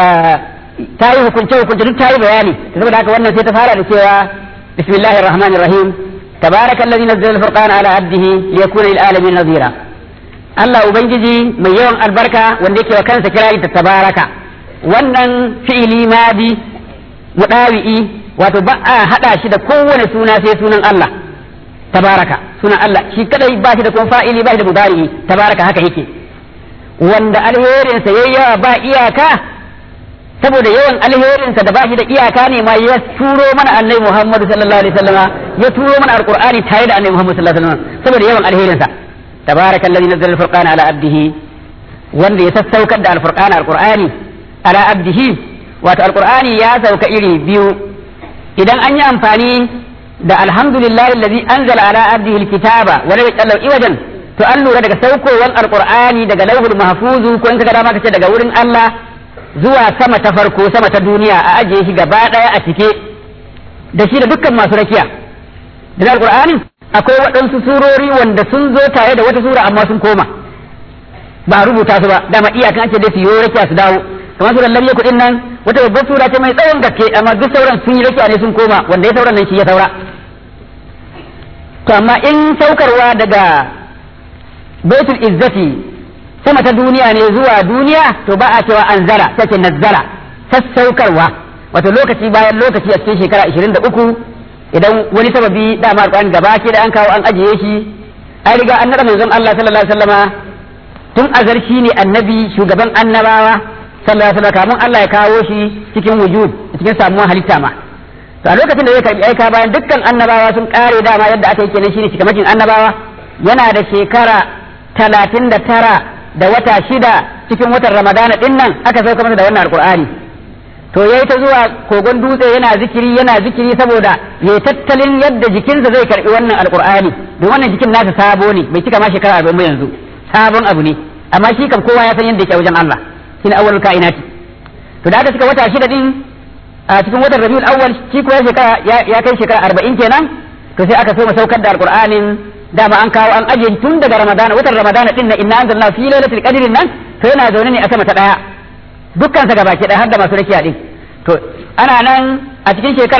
ta yi hukunce hukunce duk ta yi bayani saboda haka wannan sai ta fara da cewa bismillahir rahmanir rahim tabaraka allazi nazzala al-furqana ala abdihi liyakuna lil alamin nadhira Allah ubangiji mai yawan albarka wanda yake wa kansa kirari ta tabaraka wannan fi'ili madi mudawi'i wato ba a hada shi da kowane suna sai sunan Allah tabaraka sunan Allah shi kadai ba shi da kuma fa'ili ba shi da mudari tabaraka haka yake wanda alherinsa yayi yawa ba iyaka saboda yawan alherinsa da ba shi da iyaka ne ma ya turo mana annabi Muhammad sallallahu alaihi wasallama ya turo mana alqur'ani tare da annabi Muhammad sallallahu alaihi wasallam saboda yawan alherinsa tabarakallazi nazzala alfurqana ala abdihi wanda ya sassaukar da alfurqana alqur'ani ala abdihi wato alqur'ani ya sauka iri biyu idan an yi amfani da alhamdulillahi allazi anzala ala abdihi alkitaba wa lam yaj'al iwajan to an lura daga saukowar alqur'ani daga lauhul mahfuzu ko in kaga dama kace daga wurin Allah zuwa sama ta farko sama ta duniya a ajiye shi gaba daya a cike da shi da dukkan masu rakiya da alqur'ani akwai waɗansu surori wanda sun zo tare da wata sura amma sun koma ba a rubuta su ba dama iyakan ake da su yi rakiya su dawo kamar suran lam yakun nan wata babbar sura ce mai tsawon gaske amma duk sauran sun yi rakiya ne sun koma wanda ya sauran nan shi ya saura to amma in saukarwa daga baitul izzati sama ta duniya ne zuwa duniya to ba a cewa anzala sai ce nazzala sassaukarwa wato lokaci bayan lokaci a cikin shekara 23 idan wani sababi dama alƙur'ani gaba ke da an kawo an ajiye shi an riga an naɗa manzon Allah sallallahu alaihi wasallama tun azar shi ne annabi shugaban annabawa sallallahu alaihi wasallam kamun Allah ya kawo shi cikin wujud cikin samuwar halitta ma to a lokacin da zai karbi aika bayan dukkan annabawa sun kare dama yadda aka yi kenan shine cikamakin annabawa yana da shekara talatin da tara da wata shida cikin watan ramadana din nan aka sauka masa da wannan alqur'ani to yayi ta zuwa kogon dutse yana zikiri yana zikiri saboda ya tattalin yadda jikinsa zai karbi wannan alqur'ani don wannan jikin nasa sabo ne bai cika ma shekara arba'in ba yanzu sabon abu ne amma shi kam kowa ya san yadda yake a wajen Allah shine awwalul kainati to da aka cika wata shida din a cikin watan Rabiul Awwal shi kuma shekara ya kai shekara arba'in kenan to sai aka so mu saukar da alqur'anin dama an kawo an ajiye tun daga Ramadana watan Ramadana din na inna anzalna fi lailatul qadrin nan to yana zaune ne a sama ta daya dukkan sa gabaki daya har da masu rakiya din to ana nan a cikin shekara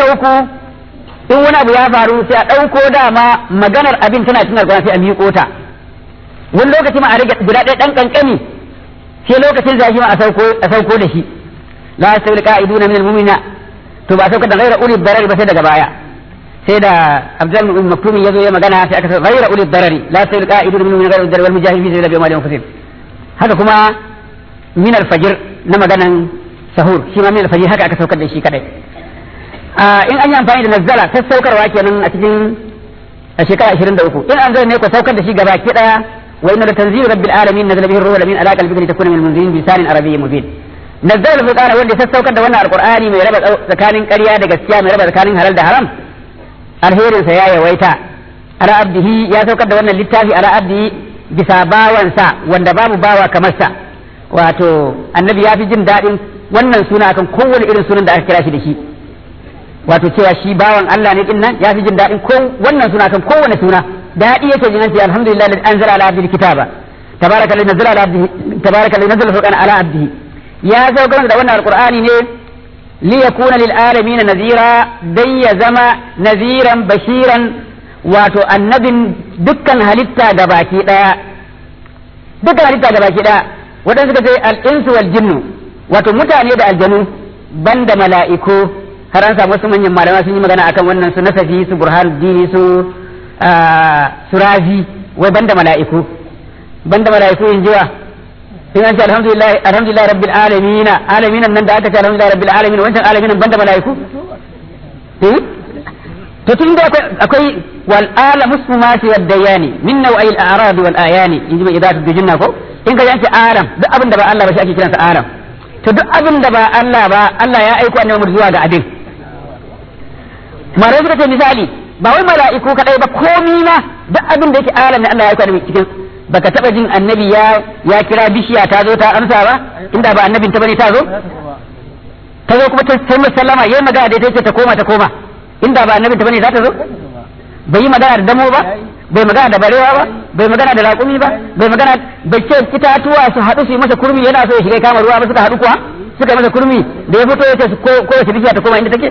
23 in wani abu ya faru sai a ɗauko dama maganar abin tana cikin alƙur'ani sai a miƙo ta wani lokaci ma a rage guda ɗaya ɗan ƙanƙani sai lokacin zafi ma a sauko da shi la yastawil qa'iduna min al-mu'mina to ba sauka da ghaira ulil darari ba sai daga baya sai da Abdul Mu'min Maktum ya zo ya magana sai aka ce ghaira ulil darari la yastawil qa'iduna min al-mu'mina ghaira wal mujahidin fi sabilillahi wa anfusihim haka kuma min al-fajr na maganan sahur shi ma min al-fajr haka aka saukar da shi kadai in an yi amfani da nazzala sassaukarwa kenan a cikin a shekara 23 in an zai ne ku saukar da shi gaba ki daya wa inna tanzilu rabbil alamin nazala bihi ruhul amin ala qalbika litakuna min munzirin bi lisanin arabiyyin mubin nazzala al-furqana wanda ya sassaukar da wannan alqur'ani mai raba tsakanin ƙarya da gaskiya mai raba tsakanin halal da haram alherin sa ya yawaita ala abdihi ya saukar da wannan littafi ala abdihi bisa bawansa wanda babu bawa kamar sa wato annabi ya fi jin daɗin wannan suna akan kowane irin sunan da aka kira shi da shi wato cewa shi bawan Allah ne din nan ya fi jin daɗin ko wannan suna kan kowane suna daɗi yake jin ce alhamdulillah alladhi anzala ala abdihi kitaba tabaraka alladhi nazzala ala abdihi tabaraka alladhi nazzala furqana ala abdihi ya saukar da wannan alqur'ani ne li yakuna lil alamin nazira dai ya zama naziran bashiran wato annabin dukkan halitta ga baki daya dukkan halitta ga baki daya wadanda suka ce al-insu wal jinnu wato mutane da aljanu banda mala'iku har an samu wasu manyan malama sun yi magana akan wannan su nasafi su burhan dini su su razi wai banda mala'iku banda mala'iku in jiwa in an ce alhamdulillah alhamdulillah rabbil alamin alamin nan da aka ce alhamdulillah rabbil alamin wancan alamin banda mala'iku to tun da akwai wal ala muslimati wad dayani min naw'il a'rad wal ayani in ji mai idatu dujinna ko in ka yanke alam duk abin da ba Allah ba shi ake kiransa alam to duk abin da ba Allah ba Allah ya aiko annabi zuwa ga abin marai suka ce misali ba wai mala'iku kadai ba komi ma duk abin da yake alam ne Allah ya aiko annabi cikin baka taba jin annabi ya ya kira bishiya ta zo ta amsa ba inda ba annabin ta bane ta zo ta zo kuma ta sai sallama yayi magana da ita ce ta koma ta koma inda ba annabin ta bane za ta zo bai yi magana da damo ba bai magana da barewa ba bai magana da raƙumi ba bai magana bai ce itatuwa su haɗu su yi masa kurmi yana so ya shiga kama ruwa ba suka haɗu kuwa suka yi masa kurmi da ya fito ya ce ko wace bishiya ta koma inda take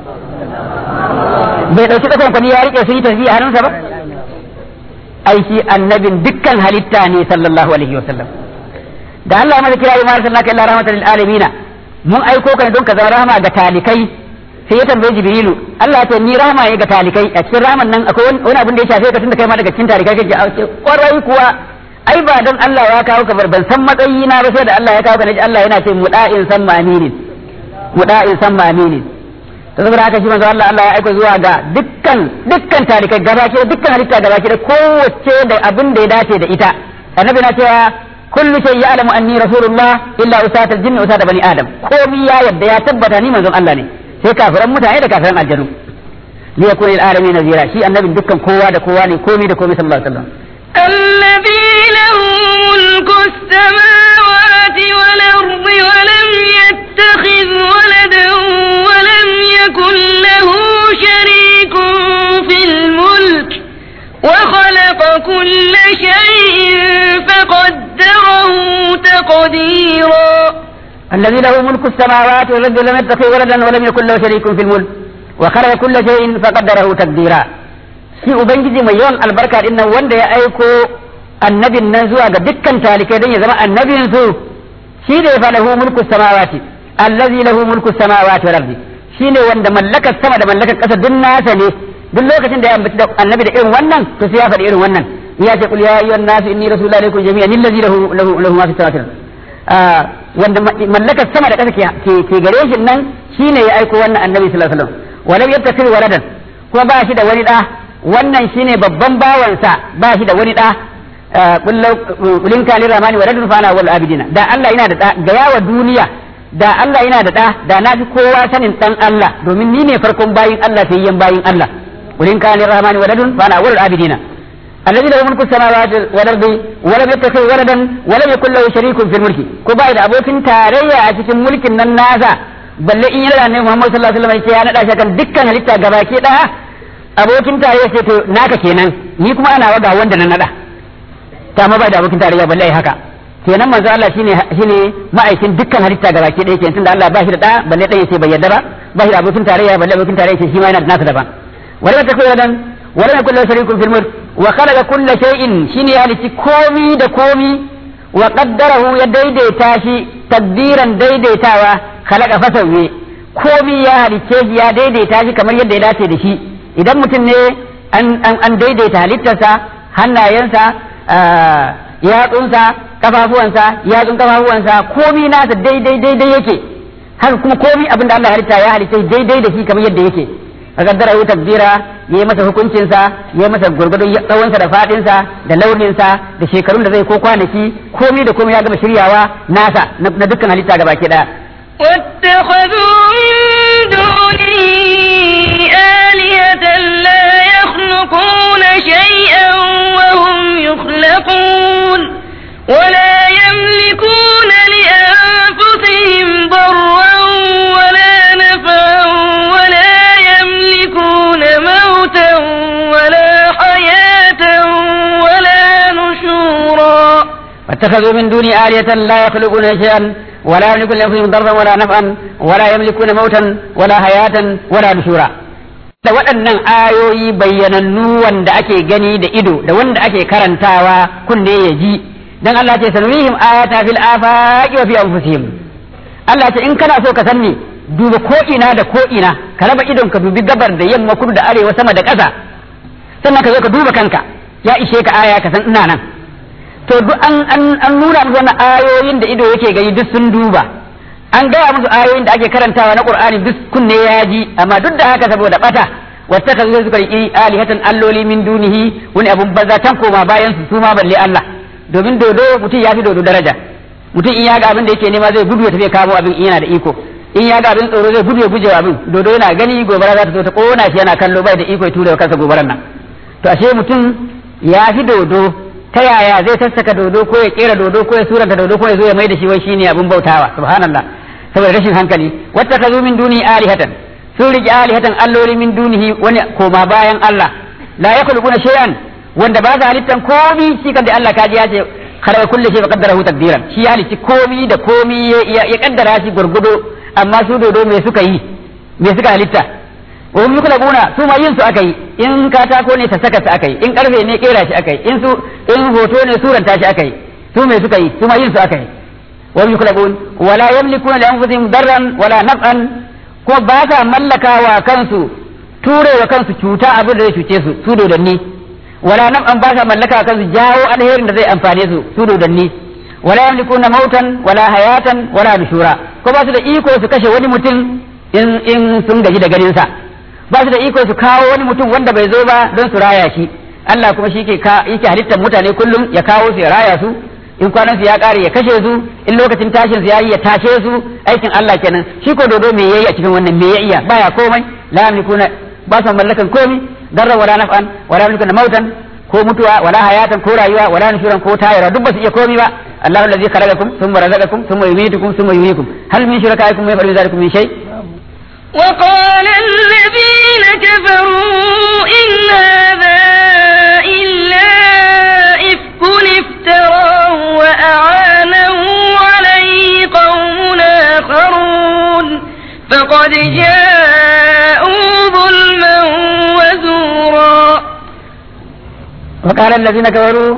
bai ɗauki ɗaukan kwani ya riƙe su yi tasbiya hannunsa ba aiki annabin dukkan halitta ne sallallahu alaihi wa sallam da Allah ya masa kira yi mara sallaka illa rahmatan lil alamin mun aiko ka ne don ka zama rahama ga talikai sai ya tambaye jibrilu Allah ce ni rahama ne ga talikai a cikin rahaman nan akwai wani abin da ya shafe ka tunda kai ma daga cikin talikai kake a ce kwarai kuwa ai ba don Allah ya kawo ka ban san matsayi na ba sai da Allah ya kawo ka naji Allah yana ce muda'in san maminin muda'in san maminin to saboda haka shi manzo Allah Allah ya aika zuwa ga dukkan dukkan talikai gabaki da dukkan halitta gabaki da kowace da abin da ya dace da ita annabi na cewa kullu shay ya'lamu anni rasulullah illa usata al-jinn usata bani adam komi ya yadda ya tabbata ni manzon Allah ne sai kafiran mutane da kafiran aljanu li yakuna lil alamin nazira shi annabin dukkan kowa da kowa ne komi da komi sallallahu alaihi wasallam الذي له ملك السماوات والأرض ولم يتخذ ولدا ولم يكن له شريك في الملك الذي له ملك السماوات والأرض لم يتخذ ولدا ولم يكن له شريك في الملك وخلق كل شيء فقدره تقديرا shi ubangiji mai yawan albarka din nan wanda ya aiko annabin nan zuwa ga dukkan talikai don ya zama annabin su shi ne fa lahu mulku samawati allazi lahu mulku samawati wal ardi shi ne wanda mallakar sama da mallakar ƙasa duk nasa ne duk lokacin da ya ambaci da annabi da irin wannan to sai ya faɗi irin wannan ya ce qul ya ayyuhan nasu inni rasulullahi ilaykum jami'an allazi lahu lahu lahu ma fi samawati wanda mallakar sama da ƙasa ke ke gare shi nan shine ya aiko wannan annabi sallallahu alaihi wasallam walam yattakhid waladan kuma ba shi da wani da wannan shine babban bawansa ba shi da wani da kullin kali ramani waladun fa ana wal abidina da Allah yana da da ga yawa duniya da Allah yana da da da na fi kowa sanin dan Allah domin ni ne farkon bayin Allah sai yan bayin Allah kullin kali ramani waladun fa ana wal abidina الذي له ملك السماوات والارض ولم يتخذ ولدا ولم يكن له شريك في الملك ko bai da abokin tarayya a cikin mulkin nan nasa balle in yana ne Muhammad sallallahu alaihi wasallam ya nada shi kan dukkan halitta gabaki daya abokin tarayya ce to naka kenan ni kuma ana waga wanda na nada ta ma bai da abokin tarayya balle ai haka kenan manzo Allah shine shine ma'aikin dukkan halitta gabaki daya kenan tunda Allah ba shi da da balle dai yace bai yarda ba ba shi da abokin tarayya balle abokin tarayya ce shi ma yana da nasa daban wala ta koyar dan wala yakul lahu sharikun fil mulk wa khalaqa kulla shay'in shine ya halici komi da komi wa qaddarahu ya daidaita shi tadbiran daidaitawa khalaqa fasawi komi ya halice shi ya daidaita shi kamar yadda ya dace da shi idan mutum ne an an, an daidaita halittarsa hannayensa yatsunsa kafafuwansa yatsun kafafuwansa komi nasa daidai daidai yake haka kuma komi abin da Allah ya halitta ya halitta daidai da shi kamar yadda yake kaddara hu takdira yayi masa hukuncinsa yayi masa gurgurdun tsawonsa da fadinsa da launinsa da shekarun da zai ko kwanaki komai da komai ya gama shiryawa nasa na dukkan halitta gaba ki daya واتخذوا من دونه آلهة لا يخلقون شيئا وهم يخلقون ولا يملكون لأنفسهم ضرا ولا نفعا ولا يملكون موتا ولا حياة ولا نشورا واتخذوا من دون آلهة لا يخلقون شيئا ولا يملكون لأنفسهم ضرا ولا نفعا ولا يملكون موتا ولا حياة ولا نشورا da waɗannan ayoyi bayyanannu wanda ake gani da ido da wanda ake karantawa kunne ya ji dan Allah ce sanurihim ayata fil afaqi wa fi anfusihim Allah ce in kana so ka san ni duba ko ina da ko ina ka raba idon ka dubi gabar da yamma kudu da arewa sama da ƙasa sannan ka zo ka duba kanka ya ishe ka aya ka san ina nan to duk an an an nuna musu wannan ayoyin da ido yake gani duk sun duba an gaya musu ayoyin da ake karantawa na Qur'ani duk kunne ya ji amma duk da haka saboda bata wata ka suka yi alihatan alloli min dunihi wani abun banza tan koma bayan su su ma balle Allah domin dodo mutum ya fi dodo daraja mutum in ya ga abin da yake nema zai gudu ya tafi kamo abin in yana da iko in ya ga abin tsoro zai gudu ya guje abin dodo yana gani gobara za ta zo ta kona shi yana kallo bai da iko ya tura kansa gobaran nan to ashe mutum ya fi dodo ta yaya zai sassaka dodo ko ya kera dodo ko ya suranta dodo ko ya zo ya mai da shi wai shine abin bautawa subhanallah saboda rashin hankali wata ka min duni alihatan sun riƙe alihatan alloli min dunihi wani koma bayan Allah la yakhluquna shay'an wanda ba za halittan komi shi kan da Allah kaji ya ce khalaqa kulli shay faqaddarahu taqdiran shi ya halitti komi da komi ya kaddara shi gurgudo amma su dodo me suka yi me suka halitta wa hum yukhlaquna su ma yin su aka yi in katako ne ta saka su aka yi in karfe ne kera shi aka yi in su in hoto ne suranta shi aka yi su me suka yi su ma yin su aka yi wa hum yukhlaqun wala yamlikuna li anfusihim darran wala naf'an ko ba sa mallakawa kansu ture wa kansu cuta abin da zai cuce su su dodanni wala naf'an ba sa mallakawa kansu jawo alherin da zai amfane su su dodanni wala yamlikuna mautan wala hayatan wala nushura ko ba su da iko su kashe wani mutum in in sun gaji da ganin sa ba su da iko su kawo wani mutum wanda bai zo ba don su raya shi Allah kuma shi ke yake halittar mutane kullum ya kawo su ya raya su in kwanan su ya kare ya kashe su in lokacin tashin su yayi ya tashe su aikin Allah kenan shi ko dodo me yayi a cikin wannan me ya iya baya komai la yamlikuna ba su mallakan komai darra wala naf'an wala yamlikuna mautan ko mutuwa wala hayatan ko rayuwa wala nushuran ko tayara duk ba su iya komai ba Allahu allazi khalaqakum thumma razaqakum thumma yumitukum thumma yuhyikum hal min shurakaikum man yaf'alu dhalikum min shay وقال الذين كفروا إن هذا إلا إفك افتراه وأعانه عليه قوم قد جاءوا ظلما وزورا وقال الذين كفروا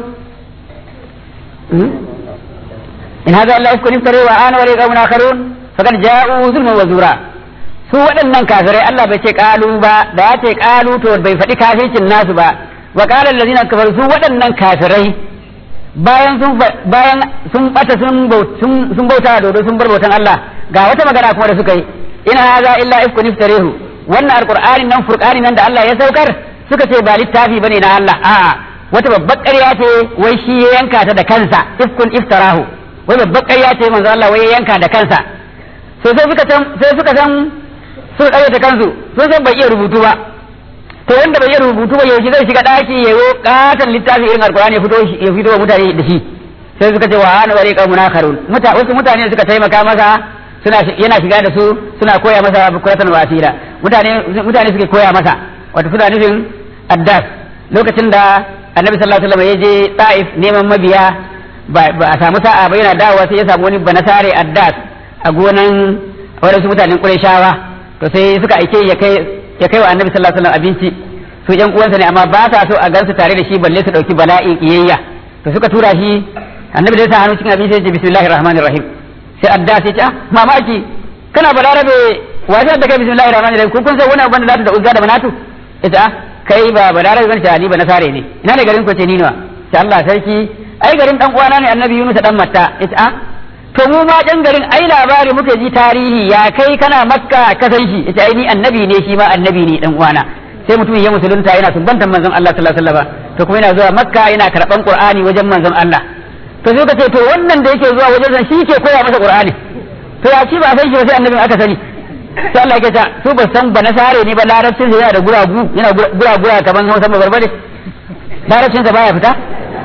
إن هذا إلا إفك افتري وآن ولي قوم آخرون فقد جاءوا ظلما وزورا su waɗannan kafirai Allah bai ce ƙalu ba da ya ce ƙalu to bai faɗi kafircin nasu ba wa qala allazina kafaru su waɗannan kafirai bayan sun bayan sun bata sun sun bauta dodo sun bar bautan Allah ga wata magana kuma da suka yi in hadha illa ifkun iftarehu wannan alqur'ani nan furqani nan da Allah ya saukar suka ce ba littafi bane na Allah a'a wata babbar ƙarya ce wai shi ya yanka ta da kansa ifkun iftarahu wai babbar ƙarya ce manzo Allah wai ya yanka da kansa sai sai suka san sai suka san suka ƙarya ta kansu sun san bai iya rubutu ba to wanda bai iya rubutu ba yaushe zai shiga daki ya yi katon littafi irin alkur'ani ya fito ya fito wa mutane da shi sai suka ce wa ana bari ka munakharun muta wasu mutane suka taimaka masa suna yana shiga da su suna koya masa bukuratan wasila mutane mutane suke koya masa wato suna nufin addas lokacin da annabi sallallahu alaihi wasallam ya je ta'if neman mabiya ba a samu sa'a ba yana dawowa sai ya samu wani banasare addas a gonan wadansu mutanen qurayshawa to sai suka aike ya kai ya kai wa annabi sallallahu alaihi wasallam abinci su yan uwansa ne amma ba sa so a gansu tare da shi balle su dauki bala'in iyayya to suka tura shi annabi da ya sa hannu cikin abinci ya ce bismillahir rahmanir rahim sai adda sai ce ah mamaki kana balarabe wajen da kai bismillahir rahmanir rahim ko kun san wani abin da zata da uzza da manatu ita ah kai ba balarabe bane ni ba nasare ne ina ne garin ku ce ni ne sai Allah sarki ai garin dan uwana ne annabi Yunus dan matta ita ah to mu ma ɗan garin ai labari muka ji tarihi ya kai kana makka ka san shi ita ai ni annabi ne shi ma annabi ne dan uwana sai mutum ya musulunta yana sumbantan manzon Allah sallallahu alaihi wasallam to kuma yana zuwa makka yana karban qur'ani wajen manzon Allah to sai ka ce to wannan da yake zuwa wajen shi ke koya masa qur'ani to ya ci ba san shi ba sai annabin aka sani sai Allah ya ce su ba san ba nasare ne ba larabcin sa yana da guragu yana gura kaman Hausa ba barbare larabcin sa baya fita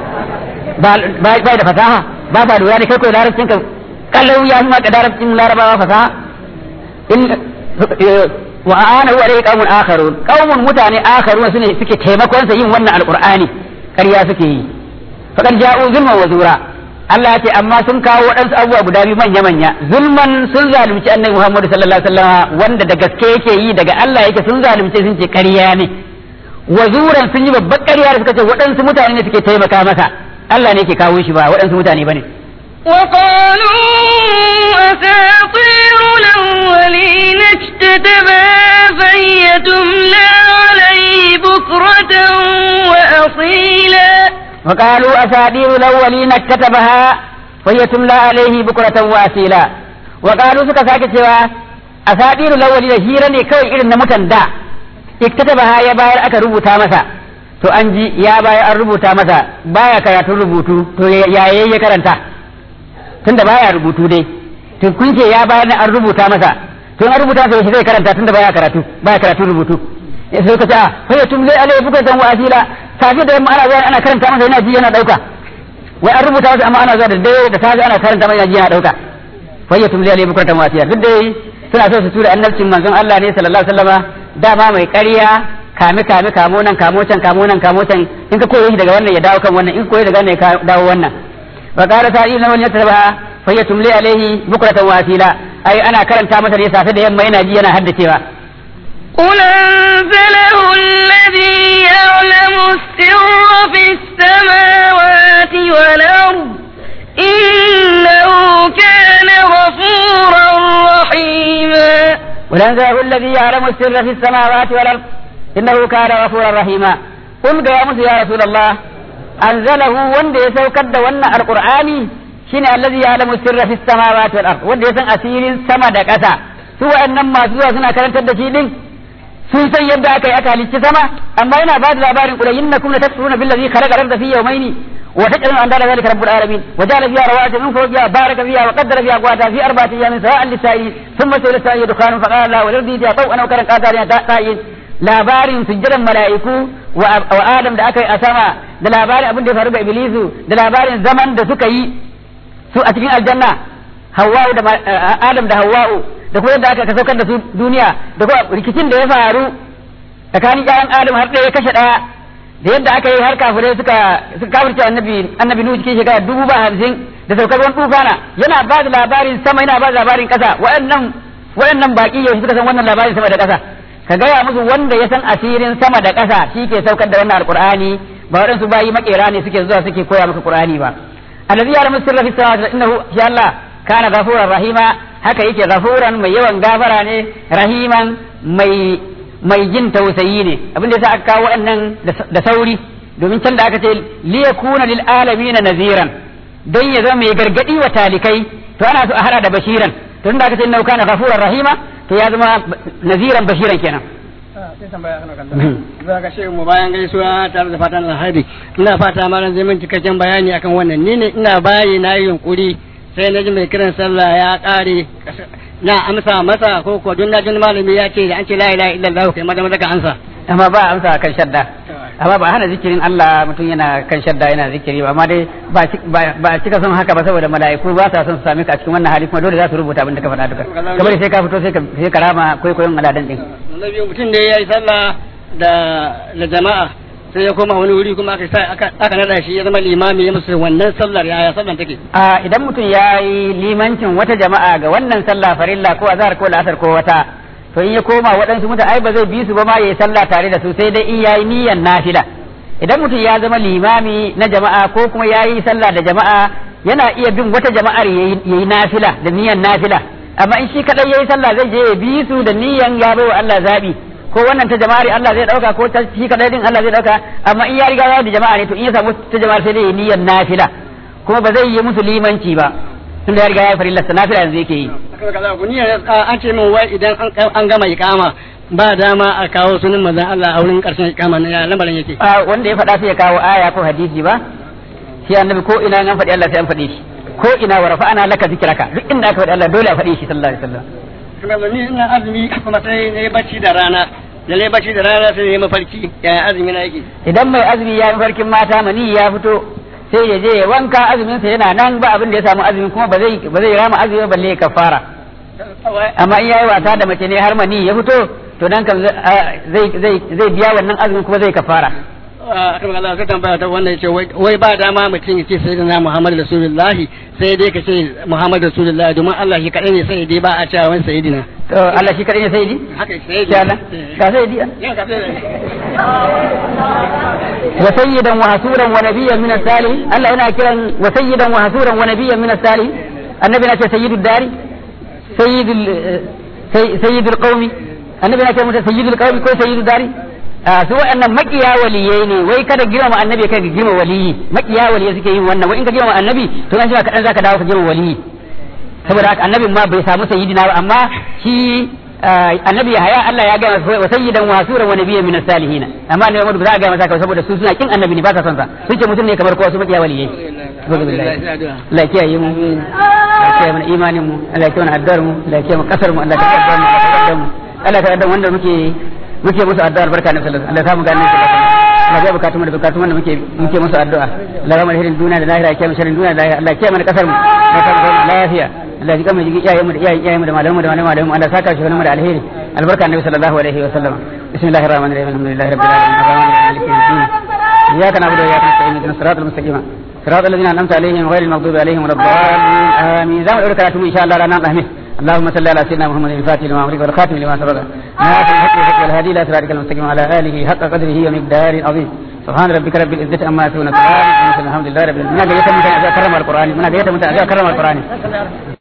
ba ba da fasaha ba ba lura da kai ko larabcin ka kalau ya fi maka larabcin larabawa fasaha in wa ana wa dai qaumun akharun qaumun mutane akharun sune suke taimakon sa yin wannan alqur'ani ƙarya suke yi faqad ja'u zulman wa zura Allah ya ce amma sun kawo waɗansu abubuwa guda biyu manya manya zulman sun zalunci annabi Muhammad sallallahu alaihi wasallam wanda da gaske yake yi daga Allah yake sun zalunce sun ce ƙarya ne wa zuran sun yi babbar ƙarya da suka ce waɗansu mutane ne suke taimaka masa Allah ne ke kawo shi ba waɗansu mutane bane وقالوا أساطير الأولين اكتتبها فهي تملى عليه بكرة وأصيلا وقالوا أساطير الأولين كتبها وهي تملى عليه بكرة وأصيلا وقالوا suka sake cewa أساطير الأولين hira ne kawai irin na mutan da iktatabaha ya bayar aka rubuta masa to an ji ya bayar an rubuta masa baya karatun rubutu to yaye ya karanta tunda baya rubutu dai to kun ce ya bayar an rubuta masa to an rubuta masa shi zai karanta tunda baya karatu baya karatu rubutu sai ka ce a fa tum lai alai bukatan wa asila safi da yamma ana zuwa ana karanta masa yana ji yana dauka wai an rubuta masa amma ana zuwa da dai da safi ana karanta masa yana ji yana dauka fa tum lai alai bukatan wa asila duk dai suna so su tura annabcin manzon Allah ne sallallahu alaihi wasallama dama mai ƙarya kame kame kamo nan kamo can kamo nan kamo can in ka koyi shi daga wannan ya dawo kan wannan in ka koyi daga wannan ya dawo wannan wa qala sa'il lawan yataba fa yatumli alaihi bukratan wa asila ai ana karanta masa ne safe da yamma yana ji yana haddacewa قل أنزله الذي يعلم السر في السماوات والأرض إنه كان غفورا رحيما ولنزله الذي يعلم السر في السماوات والأرض إنه كان غفورا رحيما قل يا موسى يا رسول الله أنزله وند يسوكد ون القرآن شين الذي يعلم السر في السماوات والأرض وند يسن أسير سما دكسا سوى أنما سوى سنة كانت تدشيدين sun san yadda aka yi aka halicci sama amma yana ba da labarin kula innakum la takfuruna billazi khalaqa al-ardha fi yawmayn wa taj'aluna andala dhalika rabbul alamin wa ja'ala fiha rawasiya min fawqiha baraka fiha wa qaddara fiha aqwata fi arba'ati ayamin sawa'an lis-sa'ilin thumma sawala sa'i dukhanun fa qala wa ladhi ja taw'an wa karan qadariya ta'in labarin sujjadan mala'iku wa adam da aka yi a sama da labarin abin da ya faru ga iblisu da labarin zaman da suka yi su a cikin aljanna hawwa'u da adam da hawwa'u da kuma yadda aka saukar da su duniya da kuma rikicin da ya faru tsakanin ƴaƴan adam har ɗaya kashe ɗaya da yadda aka yi har kafirai suka suka kafirce annabi annabi nuhu cikin shekara dubu ba hamsin da saukar wani tufana yana ba da labarin sama yana ba da labarin ƙasa waɗannan waɗannan baki yau suka san wannan labarin sama da ƙasa ka gaya musu wanda ya san asirin sama da ƙasa shi ke saukar da wannan alqur'ani ba waɗansu bayi makera ne suke zuwa suke koya maka qur'ani ba alladhi ya'lamu sirra fis samawati innahu shi Allah kana ghafuran rahima haka yake ghafuran mai yawan gafara ne rahiman mai mai jin tausayi ne abin da yasa aka kawo waɗannan da sauri domin can da aka ce liyakuna lil alamin naziran don ya zama mai gargadi wa talikai to ana so a hada da bashiran to tunda aka ce innahu kana ghafuran rahima to ya zama naziran bashiran kenan sai tambaya kana kallon za ka shi mu bayan gaisuwa tare da fatan alheri ina fata malam zai min cikakken bayani akan wannan ni ne ina bayi na yi yunkuri sai na ji mai kiran sallah ya kare na amsa masa ko ko don na jin malami ya ce an ce la ilaha illallah kai maza maza ka ansa amma ba amsa kan shadda amma ba hana zikirin Allah mutum yana kan shadda yana zikiri ba amma dai ba cika son haka ba saboda mala'iku ba sa son su same ka a cikin wannan hali kuma dole za su rubuta abin da ka faɗa duka kamar sai ka fito sai ka sai ka rama kwaikwayon aladan din na biyu mutum da ya yi sallah da da jama'a sai ya koma wani wuri kuma aka sa aka aka nada shi ya zama limami ya musu wannan sallar yaya sallar take a idan mutum ya yi limancin wata jama'a ga wannan sallah farilla ko azhar ko la'asar ko wata to in ya koma waɗansu mutane ai ba zai bi su ba ma yayi sallah tare da su sai dai in yayi niyyar nafila idan mutum ya zama limami na jama'a ko kuma yayi sallah da jama'a yana iya bin wata jama'ar yayi nafila da niyyar nafila amma in shi kadai yayi sallah zai je ya bi su da niyyar ya bai wa Allah zabi ko wannan ta jama'ar Allah zai dauka ko ta shi kadai din Allah zai dauka amma in ya riga ya da jama'a ne to in ya samu ta jama'ar sai dai ya niyyar nafila kuma ba zai yi musu limanci ba tunda ya riga ya farilla nafila yanzu yake yi an ce min wai idan an gama ikama ba dama a kawo sunan manzon Allah a wurin karshen ikama na ya lamarin yake a wanda ya faɗa sai ya kawo aya ko hadisi ba shi annabi ko ina an faɗi Allah sai an faɗe shi ko ina wa rafa'ana laka zikraka duk inda aka faɗi Allah dole a faɗe shi sallallahu alaihi wasallam kuma ni ina azumi kuma sai ne bacci da rana da ne bacci da rana sai ne mafarki yaya azumi na yake idan mai azumi ya mafarkin mata mani ya fito sai ya je ya wanka azumin sa yana nan ba abin da ya samu azumin kuma ba zai ba zai rama azumi balle ya kafara amma in yayi wasa da mace ne har mani ya fito to dan kan zai zai zai biya wannan azumin kuma zai kafara akan Allah sai tambaya ta wannan yace wai ba dama mutum yace sai da Muhammad Rasulullahi sai dai ka ce Muhammad Rasulullahi domin Allah shi kadai ne sai dai ba a cewa wani sayyidina to Allah shi kadai ne sayyidi haka sayyidi ya Allah ka sayyidi ya ka sayyidi wa sayyidan wa hasuran wa nabiyyan min as-salihin Allah yana kiran wa sayyidan wa hasuran wa nabiyyan min as-salihin annabi na ce sayyidud dari sayyidul sayyidul qaumi annabi na ce mutum sayyidul qaumi ko sayyidud dari su waɗannan makiya waliyai ne wai kada girma annabi kai ga girma waliyi makiya waliyai suke yin wannan wai in ka girma annabi to an shi kadan zaka dawo ka girma waliyi saboda haka annabin ma bai samu sayyidina ba amma shi annabi haya Allah ya ga wa sayyidan wa hasuran wa nabiyyan min salihin amma annabi Muhammad ba za a ga masa saboda su suna kin annabi ne ba sa son sa sun ce mutum ne kamar kowa su makiya waliyai Allah ya kiyaye mu Allah ya kiyaye mana imanin mu Allah ya kiyaye mana addar mu Allah ya kiyaye mana kasar mu Allah ya kiyaye mu Allah ya kiyaye wanda muke muke musu addu'a albarka na sallallahu Allah ya samu ganin shi Allah ya bukatu da bukatu wanda muke muke musu addu'a Allah ya rahmar hirin duniya da lahira ya kiyaye sharrin duniya da lahira Allah ya kiyaye mana kasar mu ya samu zaman lafiya Allah ya kama jigi iyayen mu da iyayen iyayen mu da malamu mu da malamu malamu Allah saka shi mu da alheri albarka annabi sallallahu alaihi wa sallam bismillahir rahmanir rahim alhamdulillahi rabbil alamin arrahmanir rahim maliki yawmiddin iyyaka na'budu wa iyyaka nasta'in ihdinas siratal mustaqim صراط الذين أنعمت عليهم غير المغضوب عليهم ولا الضالين آمين زمان أقول كلامكم إن شاء الله رانا الحمد اللهم صل على سيدنا محمد الفاتح لما أمرك والخاتم لما سبق ناصر الحق والحق والهادي إلى صراطك المستقيم وعلى آله حق قدره ومقدار عظيم سبحان ربك رب العزة عما يصفون الحمد لله رب العالمين من أجل يتم أن أكرم القرآن من أجل يتم أن أكرم القرآن